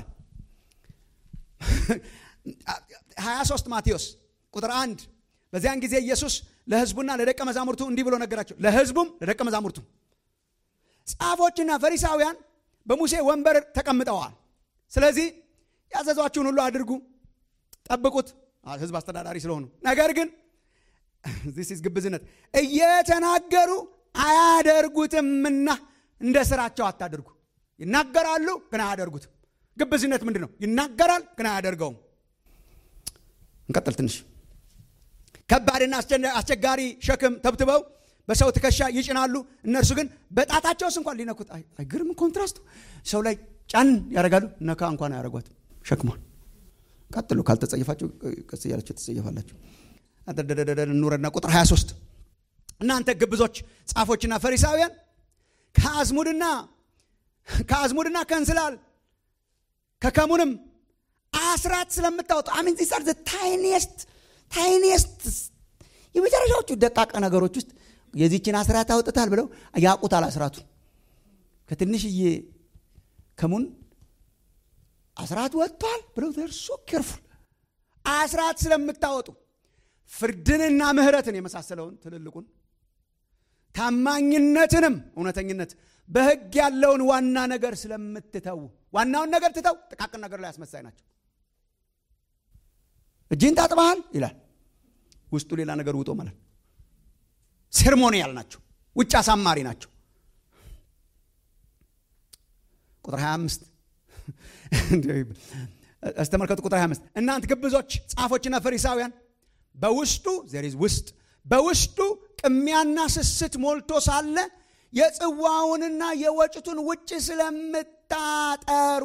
23 ማቴዎስ ቁጥር አንድ በዚያን ጊዜ ኢየሱስ ለህዝቡና ለደቀ መዛሙርቱ እንዲህ ብሎ ነገራቸው ለህዝቡም ለደቀ መዛሙርቱ ጻፎችና ፈሪሳውያን በሙሴ ወንበር ተቀምጠዋል ስለዚህ ያዘዟችሁን ሁሉ አድርጉ ጠብቁት ህዝብ አስተዳዳሪ ስለሆኑ ነገር ግን ዚስ ግብዝነት እየተናገሩ አያደርጉትምና እንደ ስራቸው አታድርጉ ይናገራሉ ግን አያደርጉትም ግብዝነት ምንድን ነው ይናገራል ግን አያደርገውም እንቀጥል ትንሽ ከባድና አስቸጋሪ ሸክም ተብትበው በሰው ትከሻ ይጭናሉ እነርሱ ግን በጣታቸውስ እንኳን ሊነኩት አይግርም ኮንትራስቱ ሰው ላይ ጫን ያደርጋሉ ነካ እንኳን አያደርጓትም ሸክሟን ቀጥሉ ካልተጸየፋችሁ ቀስ እያላችሁ ትጸየፋላችሁ እንውረድና ቁጥር 23 እናንተ ግብዞች ጻፎችና ፈሪሳውያን ከአዝሙድና ከአዝሙድና ከእንስላል ከከሙንም አስራት ስለምታወጡ አሚን ዚስ አር ታይኒስት ታይኒስት የመጨረሻዎቹ ደቃቀ ነገሮች ውስጥ የዚችን አስራት አውጥታል ብለው ያቁታል አስራቱን ከትንሽዬ ከሙን አስራት ወጥቷል ብለው ደርሶ ኬርፉል አስራት ስለምታወጡ ፍርድንና ምህረትን የመሳሰለውን ትልልቁን ታማኝነትንም እውነተኝነት በህግ ያለውን ዋና ነገር ስለምትተዉ ዋናውን ነገር ትተው ጥቃቅን ነገር ላይ አስመሳይ ናቸው እጅን ታጥበሃል ይላል ውስጡ ሌላ ነገር ውጦ ማለት ሴርሞኒያል ናቸው ውጭ አሳማሪ ናቸው ቁጥር 25 አስተመልከቱ ቁጥር 25 እናንት ግብዞች ጻፎችና ፈሪሳውያን በውስጡ ዘሪዝ ውስጥ በውስጡ ቅሚያና ስስት ሞልቶ ሳለ የጽዋውንና የወጭቱን ውጭ ስለምታጠሩ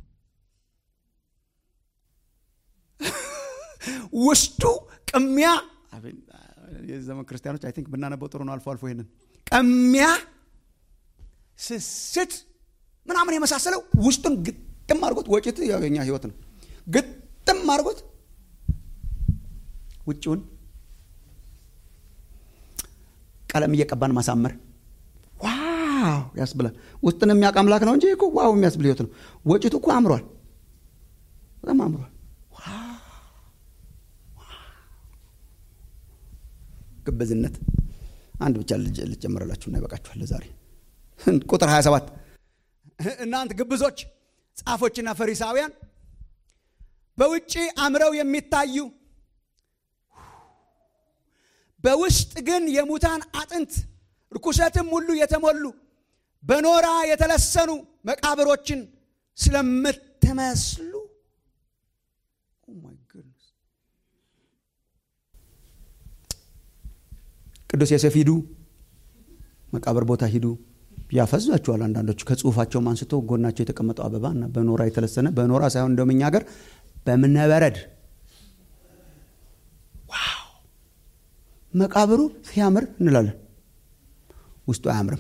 ውስጡ ቅሚያ የዘመን ክርስቲያኖች አይ ቲንክ ብናነበው ጥሩ ነው አልፎ አልፎ ይሄንን ቅሚያ ስስት ምናምን የመሳሰለው ውስጡን ግጥም አድርጎት ወጭት የኛ ህይወት ነው ግጥም አድርጎት ውጭውን ቀለም እየቀባን ማሳመር ዋው ያስብላል ውስጥን የሚያውቅ አምላክ ነው እንጂ እኮ ዋው የሚያስብል ህይወት ነው ወጭቱ እኮ አምሯል በጣም አምሯል ግብዝነት አንድ ብቻ ልጨምረላችሁና ይበቃችኋል ለዛሬ ቁጥር 27 እናንት ግብዞች ጻፎችና ፈሪሳውያን በውጭ አምረው የሚታዩ በውስጥ ግን የሙታን አጥንት ርኩሰትም ሁሉ የተሞሉ በኖራ የተለሰኑ መቃብሮችን ስለምትመስሉ ቅዱስ ዮሴፍ ሂዱ መቃብር ቦታ ሂዱ ያፈዛቸዋል አንዳንዶቹ ከጽሁፋቸውም አንስቶ ጎናቸው የተቀመጠው አበባ እና በኖራ የተለሰነ በኖራ ሳይሆን እንደውም እኛ ሀገር በምነበረድ ዋው መቃብሩ ሲያምር እንላለን ውስጡ አያምርም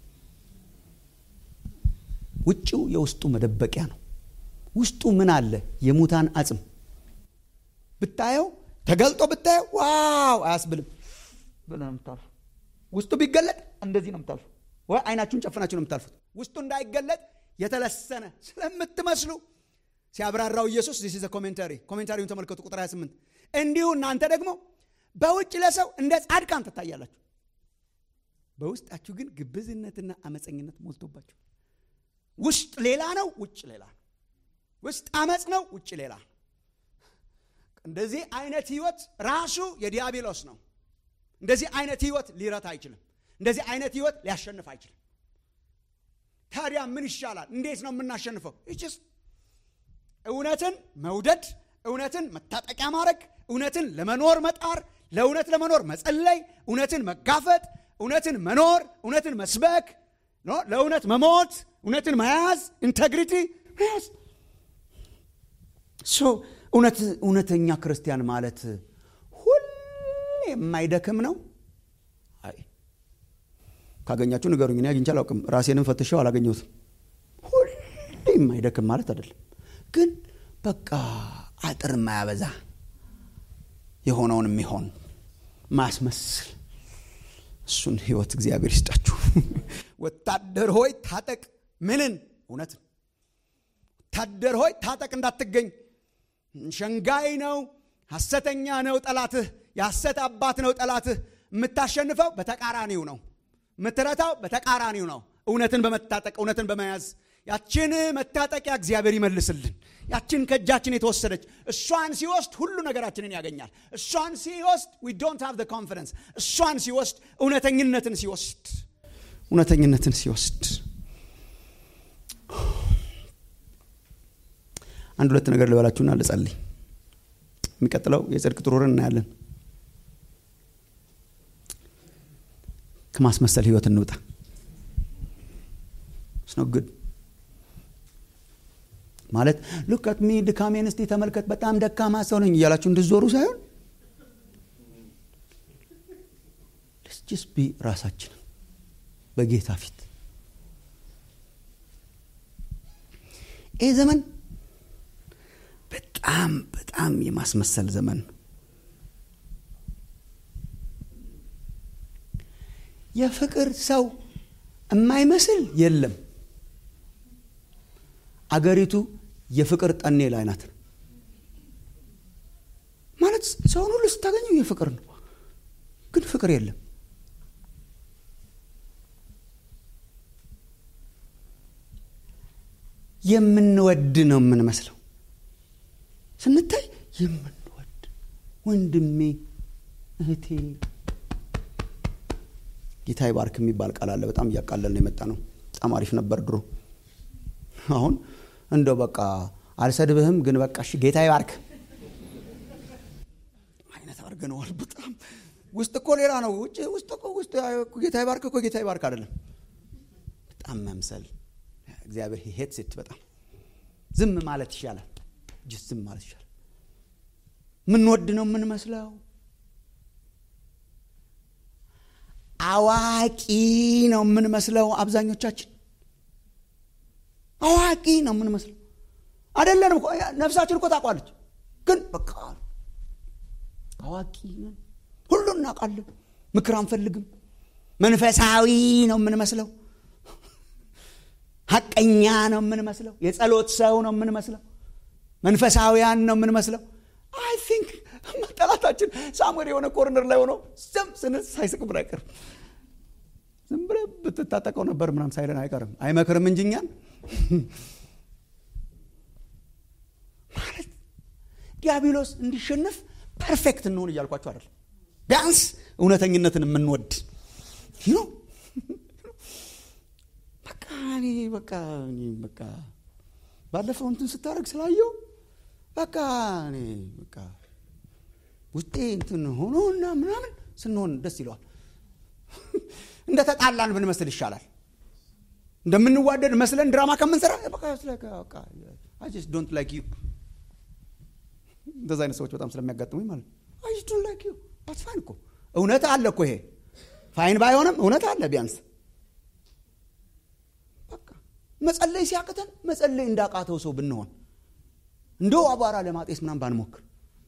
ውጭው የውስጡ መደበቂያ ነው ውስጡ ምን አለ የሙታን አጽም ብታየው ተገልጦ ብታየው ዋው አያስብልም ብለህ ነው የምታልፉ ውስጡ ቢገለጥ እንደዚህ ነው የምታልፉ ወይ አይናችሁን ጨፍናችሁ ነው የምታልፉት ውስጡ እንዳይገለጥ የተለሰነ ስለምትመስሉ ሲያብራራው ኢየሱስ ዚስ ዘ ኮሜንታሪ ኮሜንታሪውን ተመልከቱ ቁጥር 28 እንዲሁ እናንተ ደግሞ በውጭ ለሰው እንደ ጻድቃን ትታያላችሁ በውስጣችሁ ግን ግብዝነትና አመፀኝነት ሞልቶባችሁ ውስጥ ሌላ ነው ውጭ ሌላ ነው ውስጥ አመፅ ነው ውጭ ሌላ ነው እንደዚህ አይነት ህይወት ራሱ የዲያብሎስ ነው እንደዚህ አይነት ህይወት ሊረታ አይችልም እንደዚህ አይነት ህይወት ሊያሸንፍ አይችልም ታዲያ ምን ይሻላል እንዴት ነው የምናሸንፈው ይችስ እውነትን መውደድ እውነትን መታጠቂያ ማድረግ እውነትን ለመኖር መጣር ለእውነት ለመኖር መጸለይ፣ እውነትን መጋፈጥ፣ እውነትን መኖር፣ እውነትን መስበክ፣ ለእውነት መሞት፣ እውነትን መያዝ፣ ኢንቴግሪቲ መያዝ። እውነተኛ ክርስቲያን ማለት ሁሌ የማይደክም ነው። አይ ካገኛችሁ ንገሩኝ። እኔ አግኝቼ አላውቅም። ራሴንም ፈትሸው አላገኘሁትም። ሁሌ የማይደክም ማለት አይደለም፣ ግን በቃ አጥር የማያበዛ የሆነውን የሚሆን ማስመስል እሱን ህይወት እግዚአብሔር ይስጣችሁ። ወታደር ሆይ ታጠቅ። ምንን? እውነትን። ወታደር ሆይ ታጠቅ እንዳትገኝ። ሸንጋይ ነው፣ ሐሰተኛ ነው ጠላትህ፣ የሐሰት አባት ነው ጠላትህ። የምታሸንፈው በተቃራኒው ነው፣ የምትረታው በተቃራኒው ነው። እውነትን በመታጠቅ እውነትን በመያዝ ያችን መታጠቂያ እግዚአብሔር ይመልስልን። ያችን ከእጃችን የተወሰደች እሷን ሲወስድ ሁሉ ነገራችንን ያገኛል። እሷን ሲወስድ ዊ ዶንት ሃቭ ኮንፊደንስ። እሷን ሲወስድ እውነተኝነትን ሲወስድ እውነተኝነትን ሲወስድ አንድ ሁለት ነገር ልበላችሁና ልጸልይ። የሚቀጥለው የጽድቅ ጥሩርን እናያለን። ከማስመሰል ህይወት እንውጣ። ስኖ ግድ ማለት ሉካት ሚ ድካሜን እስቲ ተመልከት፣ በጣም ደካማ ሰው ነኝ እያላችሁ እንድዞሩ ሳይሆን ልስጅስ ቢ ራሳችንን በጌታ ፊት ይህ ዘመን በጣም በጣም የማስመሰል ዘመን ነው። የፍቅር ሰው የማይመስል የለም። አገሪቱ የፍቅር ጠኔ ላይ ናት። ማለት ሰውን ሁሉ ስታገኘው የፍቅር ነው፣ ግን ፍቅር የለም። የምንወድ ነው የምንመስለው ስንታይ የምንወድ ወንድሜ፣ እህቴ ጌታ ይባርክ የሚባል ቃል አለ። በጣም እያቃለል ነው የመጣ ነው። በጣም አሪፍ ነበር ድሮ። አሁን እንደው በቃ አልሰድብህም፣ ግን በቃ እሺ ጌታ ይባርክ አይነት አድርገነዋል። በጣም ውስጥ እኮ ሌላ ነው። ውጭ ውስጥ እኮ ውስጥ ጌታ ይባርክ እኮ ጌታ ይባርክ አይደለም። በጣም መምሰል እግዚአብሔር ሄት ሴት በጣም ዝም ማለት ይሻላል። ጅስ ዝም ማለት ይሻላል። ምንወድ ነው የምንመስለው። አዋቂ ነው የምንመስለው። አብዛኞቻችን አዋቂ ነው የምንመስለው። አይደለንም። ነፍሳችን እኮ ታውቋለች፣ ግን በቃ አዋቂ ነን፣ ሁሉን እናውቃለን፣ ምክር አንፈልግም። መንፈሳዊ ነው የምንመስለው። ሀቀኛ ነው የምንመስለው። የጸሎት ሰው ነው የምንመስለው። መንፈሳዊያን ነው የምንመስለው። አይ ቲንክ ጠላታችን ሳሙኤል የሆነ ኮርነር ላይ ሆኖ ዝም ስንል ሳይስቅብን አይቀርም። ዝም ብለህ ብትታጠቀው ነበር ምናምን ሳይለን አይቀርም። አይመክርም እንጂ እኛን ማለት ዲያብሎስ እንዲሸነፍ ፐርፌክት እንሆን እያልኳቸው አይደለም። ቢያንስ እውነተኝነትን የምንወድ ነው። በቃ እኔ በቃ እኔ በቃ ባለፈው እንትን ስታደርግ ስላየው በቃ እኔ በቃ ውጤ እንትን ሆኖ እና ምናምን ስንሆን ደስ ይለዋል። እንደ ተጣላን ብንመስል ይሻላል። እንደምንዋደድ መስለን ድራማ ከምንሰራ ዶንት ላይክ ዩ እንደዚ አይነት ሰዎች በጣም ስለሚያጋጥሙኝ ማለት ነው። አይ ዶንት ላይክ ዩ አትስ ፋይን እኮ እውነት አለ እኮ ይሄ ፋይን ባይሆንም እውነት አለ ቢያንስ በቃ መጸለይ ሲያቅተን መጸለይ እንዳቃተው ሰው ብንሆን እንደው አቧራ ለማጤስ ምናምን ባንሞክር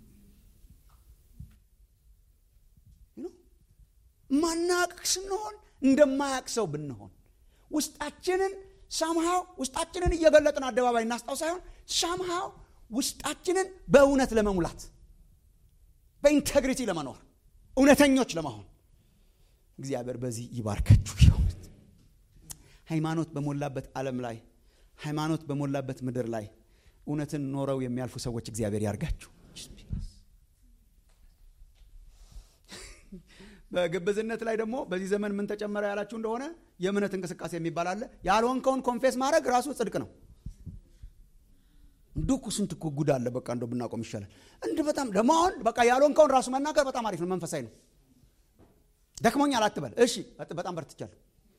ማናቅ ስንሆን እንደማያቅ ሰው ብንሆን ውስጣችንን ሳምሃው ውስጣችንን እየገለጥን አደባባይ እናስጣው ሳይሆን ሳምሃው ውስጣችንን በእውነት ለመሙላት በኢንቴግሪቲ ለመኖር እውነተኞች ለመሆን እግዚአብሔር በዚህ ይባርካችሁ። የእውነት ሃይማኖት በሞላበት ዓለም ላይ ሃይማኖት በሞላበት ምድር ላይ እውነትን ኖረው የሚያልፉ ሰዎች እግዚአብሔር ያርጋችሁ። በግብዝነት ላይ ደግሞ በዚህ ዘመን ምን ተጨመረ ያላችሁ እንደሆነ የእምነት እንቅስቃሴ የሚባል አለ። ያልሆንከውን ኮንፌስ ማድረግ ራሱ ጽድቅ ነው። እንዶ እኮ ስንት እኮ ጉድ አለ። በቃ እንደ ብናቆም ይሻላል። እንድ በጣም ደግሞ አሁን በቃ ያልሆንከውን ራሱ መናገር በጣም አሪፍ ነው፣ መንፈሳዊ ነው። ደክሞኛል አትበል። እሺ በጣም በርትቻለሁ።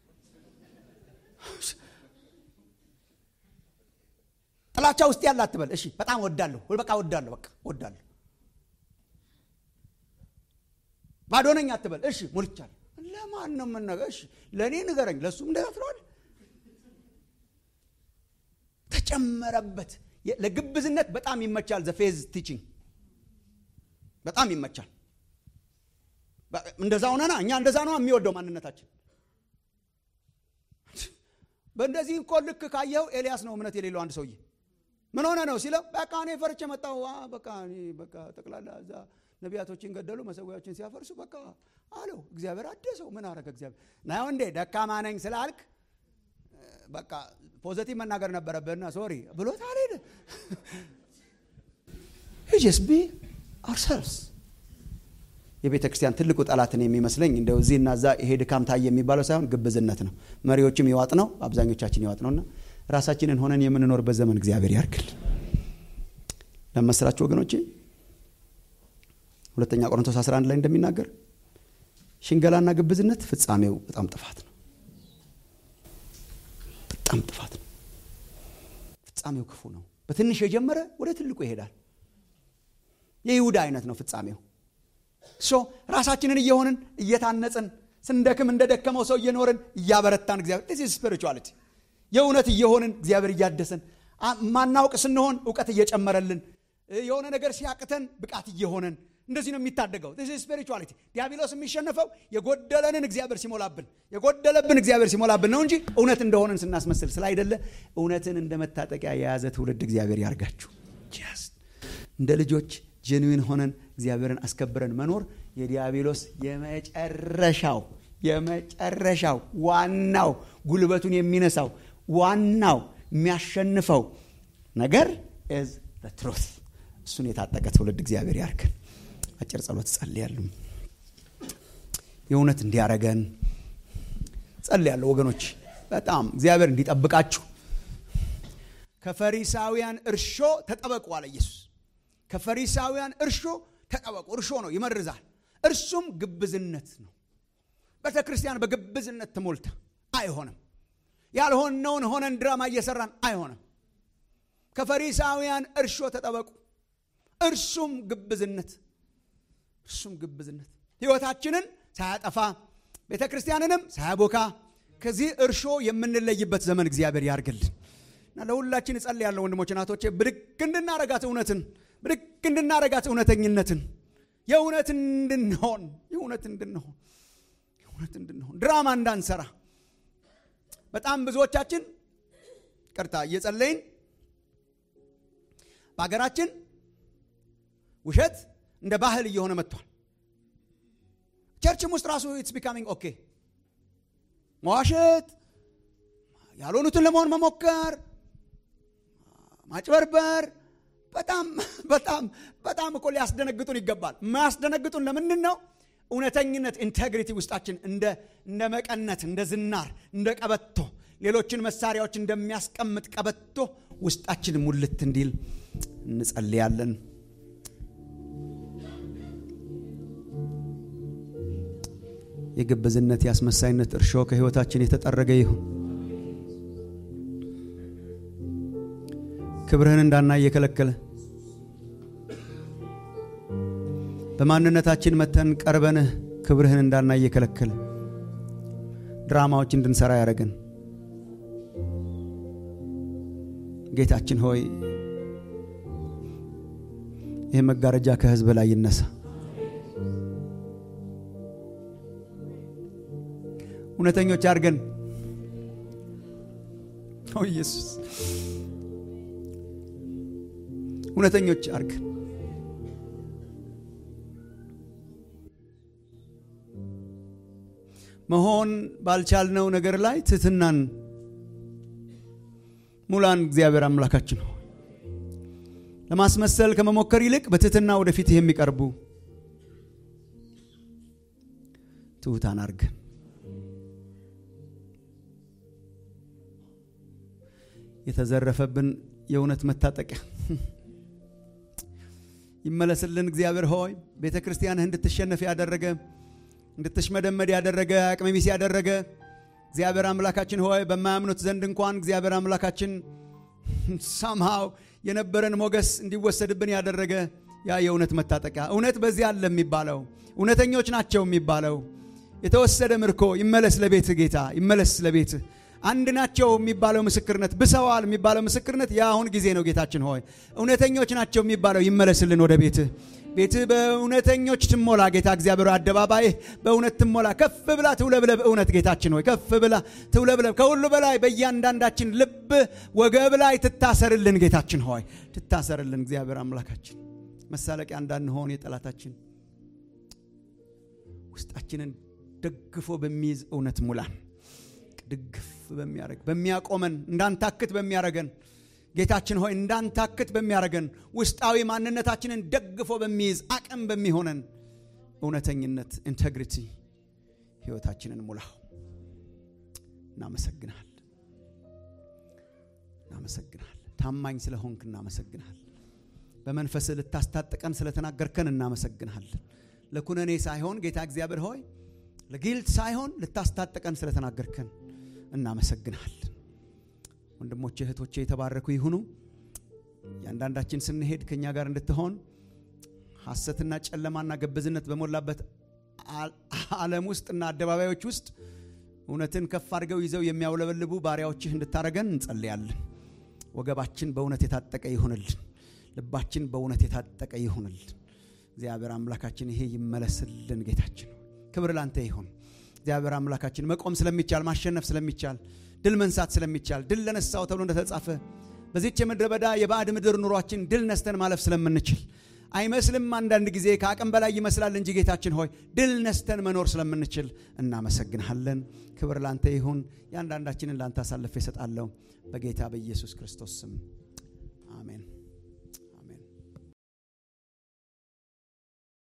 ጥላቻ ውስጥ ያለ አትበል። እሺ በጣም ወዳለሁ፣ በቃ ወዳለሁ፣ በቃ ወዳለሁ። ባዶ ነኝ አትበል። እሺ ሞልቻለሁ። ለማን ነው የምነገር? እሺ ለእኔ ንገረኝ፣ ለእሱም እንደዛ ትለዋል። ተጨመረበት። ለግብዝነት በጣም ይመቻል። ዘፌዝ ቲቺንግ በጣም ይመቻል። እንደዛ ሆነና እኛ እንደዛ ነው የሚወደው ማንነታችን። በእንደዚህ እኮ ልክ ካየኸው ኤልያስ ነው እምነት የሌለው አንድ ሰውዬ ምን ሆነ ነው ሲለው፣ በቃ እኔ ፈርቼ መጣሁ። በቃ በቃ ጠቅላላ እዛ ነቢያቶችን ገደሉ፣ መሰዊያዎችን ሲያፈርሱ በቃ አለው። እግዚአብሔር አደሰው። ምን አረገ እግዚአብሔር? ናየው እንዴ ደካማ ነኝ ስላልክ በቃ ፖዘቲቭ መናገር ነበረብህና ሶሪ ብሎት አልሄደ። ጀስ ቢ አርሰልስ የቤተ ክርስቲያን ትልቁ ጠላትን የሚመስለኝ እንደው እዚህና እዛ ይሄ ድካም ታየ የሚባለው ሳይሆን ግብዝነት ነው። መሪዎችም ይዋጥ ነው፣ አብዛኞቻችን ይዋጥ ነውና ራሳችንን ሆነን የምንኖርበት ዘመን እግዚአብሔር ያርክል። ለመስራችሁ ወገኖቼ ሁለተኛ ቆሮንቶስ 11 ላይ እንደሚናገር ሽንገላና ግብዝነት ፍጻሜው በጣም ጥፋት ነው። በጣም ጥፋት ነው። ፍጻሜው ክፉ ነው። በትንሽ የጀመረ ወደ ትልቁ ይሄዳል። የይሁዳ አይነት ነው ፍጻሜው። ሶ ራሳችንን እየሆንን እየታነጽን ስንደክም እንደ ደከመው ሰው እየኖርን እያበረታን እግዚአብሔር ስፒሪቹዋሊቲ የእውነት እየሆንን እግዚአብሔር እያደሰን ማናውቅ ስንሆን እውቀት እየጨመረልን የሆነ ነገር ሲያቅተን ብቃት እየሆነን እንደዚህ ነው የሚታደገው። ስፒሪቹዋሊቲ ዲያብሎስ የሚሸነፈው የጎደለንን እግዚአብሔር ሲሞላብን የጎደለብን እግዚአብሔር ሲሞላብን ነው እንጂ እውነት እንደሆነን ስናስመስል ስላይደለ እውነትን እንደ መታጠቂያ የያዘ ትውልድ እግዚአብሔር ያርጋችሁ። እንደ ልጆች ጀንዊን ሆነን እግዚአብሔርን አስከብረን መኖር የዲያብሎስ የመጨረሻው የመጨረሻው ዋናው ጉልበቱን የሚነሳው ዋናው የሚያሸንፈው ነገር ኢዝ ትሩት። እሱን የታጠቀ ትውልድ እግዚአብሔር ያርገን። አጭር ጸሎት ጸልያለሁ። የእውነት እንዲያረገን ጸልያለሁ ወገኖች። በጣም እግዚአብሔር እንዲጠብቃችሁ ከፈሪሳውያን እርሾ ተጠበቁ አለ ኢየሱስ። ከፈሪሳውያን እርሾ ተጠበቁ። እርሾ ነው፣ ይመርዛል። እርሱም ግብዝነት ነው። ቤተ ክርስቲያን በግብዝነት ትሞልታ አይሆንም። ያልሆነውን ሆነን ድራማ እየሰራን አይሆንም። ከፈሪሳውያን እርሾ ተጠበቁ። እርሱም ግብዝነት እርሱም ግብዝነት ሕይወታችንን ሳያጠፋ ቤተ ክርስቲያንንም ሳያቦካ ከዚህ እርሾ የምንለይበት ዘመን እግዚአብሔር ያርግልን እና ለሁላችን እጸልያለሁ ወንድሞች እናቶቼ፣ ብድግ እንድናረጋት እውነትን ብድግ እንድናረጋት እውነተኝነትን የእውነት እንድንሆን የእውነት እንድንሆን የእውነት እንድንሆን ድራማ እንዳንሰራ በጣም ብዙዎቻችን ቅርታ እየጸለይን በሀገራችን ውሸት እንደ ባህል እየሆነ መጥቷል። ቸርችም ውስጥ ራሱ ኢትስ ቢካሚንግ ኦኬ መዋሸት፣ ያልሆኑትን ለመሆን መሞከር፣ ማጭበርበር በጣም በጣም በጣም እኮ ሊያስደነግጡን ይገባል። የማያስደነግጡን ለምንድን ነው? እውነተኝነት ኢንቴግሪቲ ውስጣችን እንደ እንደ መቀነት እንደ ዝናር እንደ ቀበቶ ሌሎችን መሳሪያዎች እንደሚያስቀምጥ ቀበቶ ውስጣችን ሙልት እንዲል እንጸልያለን። የግብዝነት የአስመሳይነት እርሾ ከሕይወታችን የተጠረገ ይሁን። ክብርህን እንዳናይ እየከለከለ በማንነታችን መተን ቀርበንህ ክብርህን እንዳናይ እየከለከለ ድራማዎች እንድንሰራ ያደረግን ጌታችን ሆይ ይህ መጋረጃ ከህዝብ ላይ ይነሳ። እውነተኞች አድርገን ኦ ኢየሱስ እውነተኞች አድርገን መሆን ባልቻልነው ነገር ላይ ትህትናን ሙላን። እግዚአብሔር አምላካችን ነው። ለማስመሰል ከመሞከር ይልቅ በትህትና ወደፊት የሚቀርቡ ትሑታን አድርገን የተዘረፈብን የእውነት መታጠቂያ ይመለስልን። እግዚአብሔር ሆይ ቤተ ክርስቲያንህ እንድትሸነፍ ያደረገ እንድትሽመደመድ ያደረገ አቅመ ቢስ ያደረገ እግዚአብሔር አምላካችን ሆይ በማያምኑት ዘንድ እንኳን እግዚአብሔር አምላካችን ሳምሃው የነበረን ሞገስ እንዲወሰድብን ያደረገ ያ የእውነት መታጠቂያ እውነት በዚህ አለ የሚባለው እውነተኞች ናቸው የሚባለው የተወሰደ ምርኮ ይመለስ ለቤት ጌታ ይመለስ ለቤት አንድ ናቸው የሚባለው ምስክርነት ብሰዋል የሚባለው ምስክርነት የአሁን ጊዜ ነው ጌታችን ሆይ እውነተኞች ናቸው የሚባለው ይመለስልን ወደ ቤትህ ቤትህ በእውነተኞች ትሞላ ጌታ እግዚአብሔር አደባባይህ በእውነት ትሞላ ከፍ ብላ ትውለብለብ እውነት ጌታችን ሆይ ከፍ ብላ ትውለብለብ ከሁሉ በላይ በእያንዳንዳችን ልብ ወገብ ላይ ትታሰርልን ጌታችን ሆይ ትታሰርልን እግዚአብሔር አምላካችን መሳለቂያ እንዳንሆን የጠላታችን ውስጣችንን ደግፎ በሚይዝ እውነት ሙላን ድግፍ በሚያደረግ በሚያቆመን እንዳንታክት በሚያረገን ጌታችን ሆይ እንዳንታክት በሚያረገን ውስጣዊ ማንነታችንን ደግፎ በሚይዝ አቅም በሚሆነን እውነተኝነት ኢንቴግሪቲ ህይወታችንን ሙላው እናመሰግናል እናመሰግናል ታማኝ ስለሆንክ እናመሰግናል በመንፈስ ልታስታጥቀን ስለተናገርከን እናመሰግንሃለን ለኩነኔ ሳይሆን ጌታ እግዚአብሔር ሆይ ለጊልት ሳይሆን ልታስታጥቀን ስለተናገርከን እናመሰግንሃለን ወንድሞቼ እህቶቼ የተባረኩ ይሁኑ እያንዳንዳችን ስንሄድ ከእኛ ጋር እንድትሆን ሐሰትና ጨለማና ገበዝነት በሞላበት ዓለም ውስጥና አደባባዮች ውስጥ እውነትን ከፍ አድርገው ይዘው የሚያውለበልቡ ባሪያዎችህ እንድታረገን እንጸልያለን ወገባችን በእውነት የታጠቀ ይሁንልን ልባችን በእውነት የታጠቀ ይሁንልን እግዚአብሔር አምላካችን ይሄ ይመለስልን ጌታችን ክብር ላንተ ይሁን እግዚአብሔር አምላካችን መቆም ስለሚቻል ማሸነፍ ስለሚቻል ድል መንሳት ስለሚቻል ድል ለነሳው ተብሎ እንደተጻፈ በዚች የምድረ በዳ የባዕድ ምድር ኑሯችን ድል ነስተን ማለፍ ስለምንችል አይመስልም አንዳንድ ጊዜ ከአቅም በላይ ይመስላል እንጂ ጌታችን ሆይ ድል ነስተን መኖር ስለምንችል እናመሰግንሃለን ክብር ላንተ ይሁን የአንዳንዳችንን ላንተ አሳልፌ እሰጣለሁ በጌታ በኢየሱስ ክርስቶስ ስም አሜን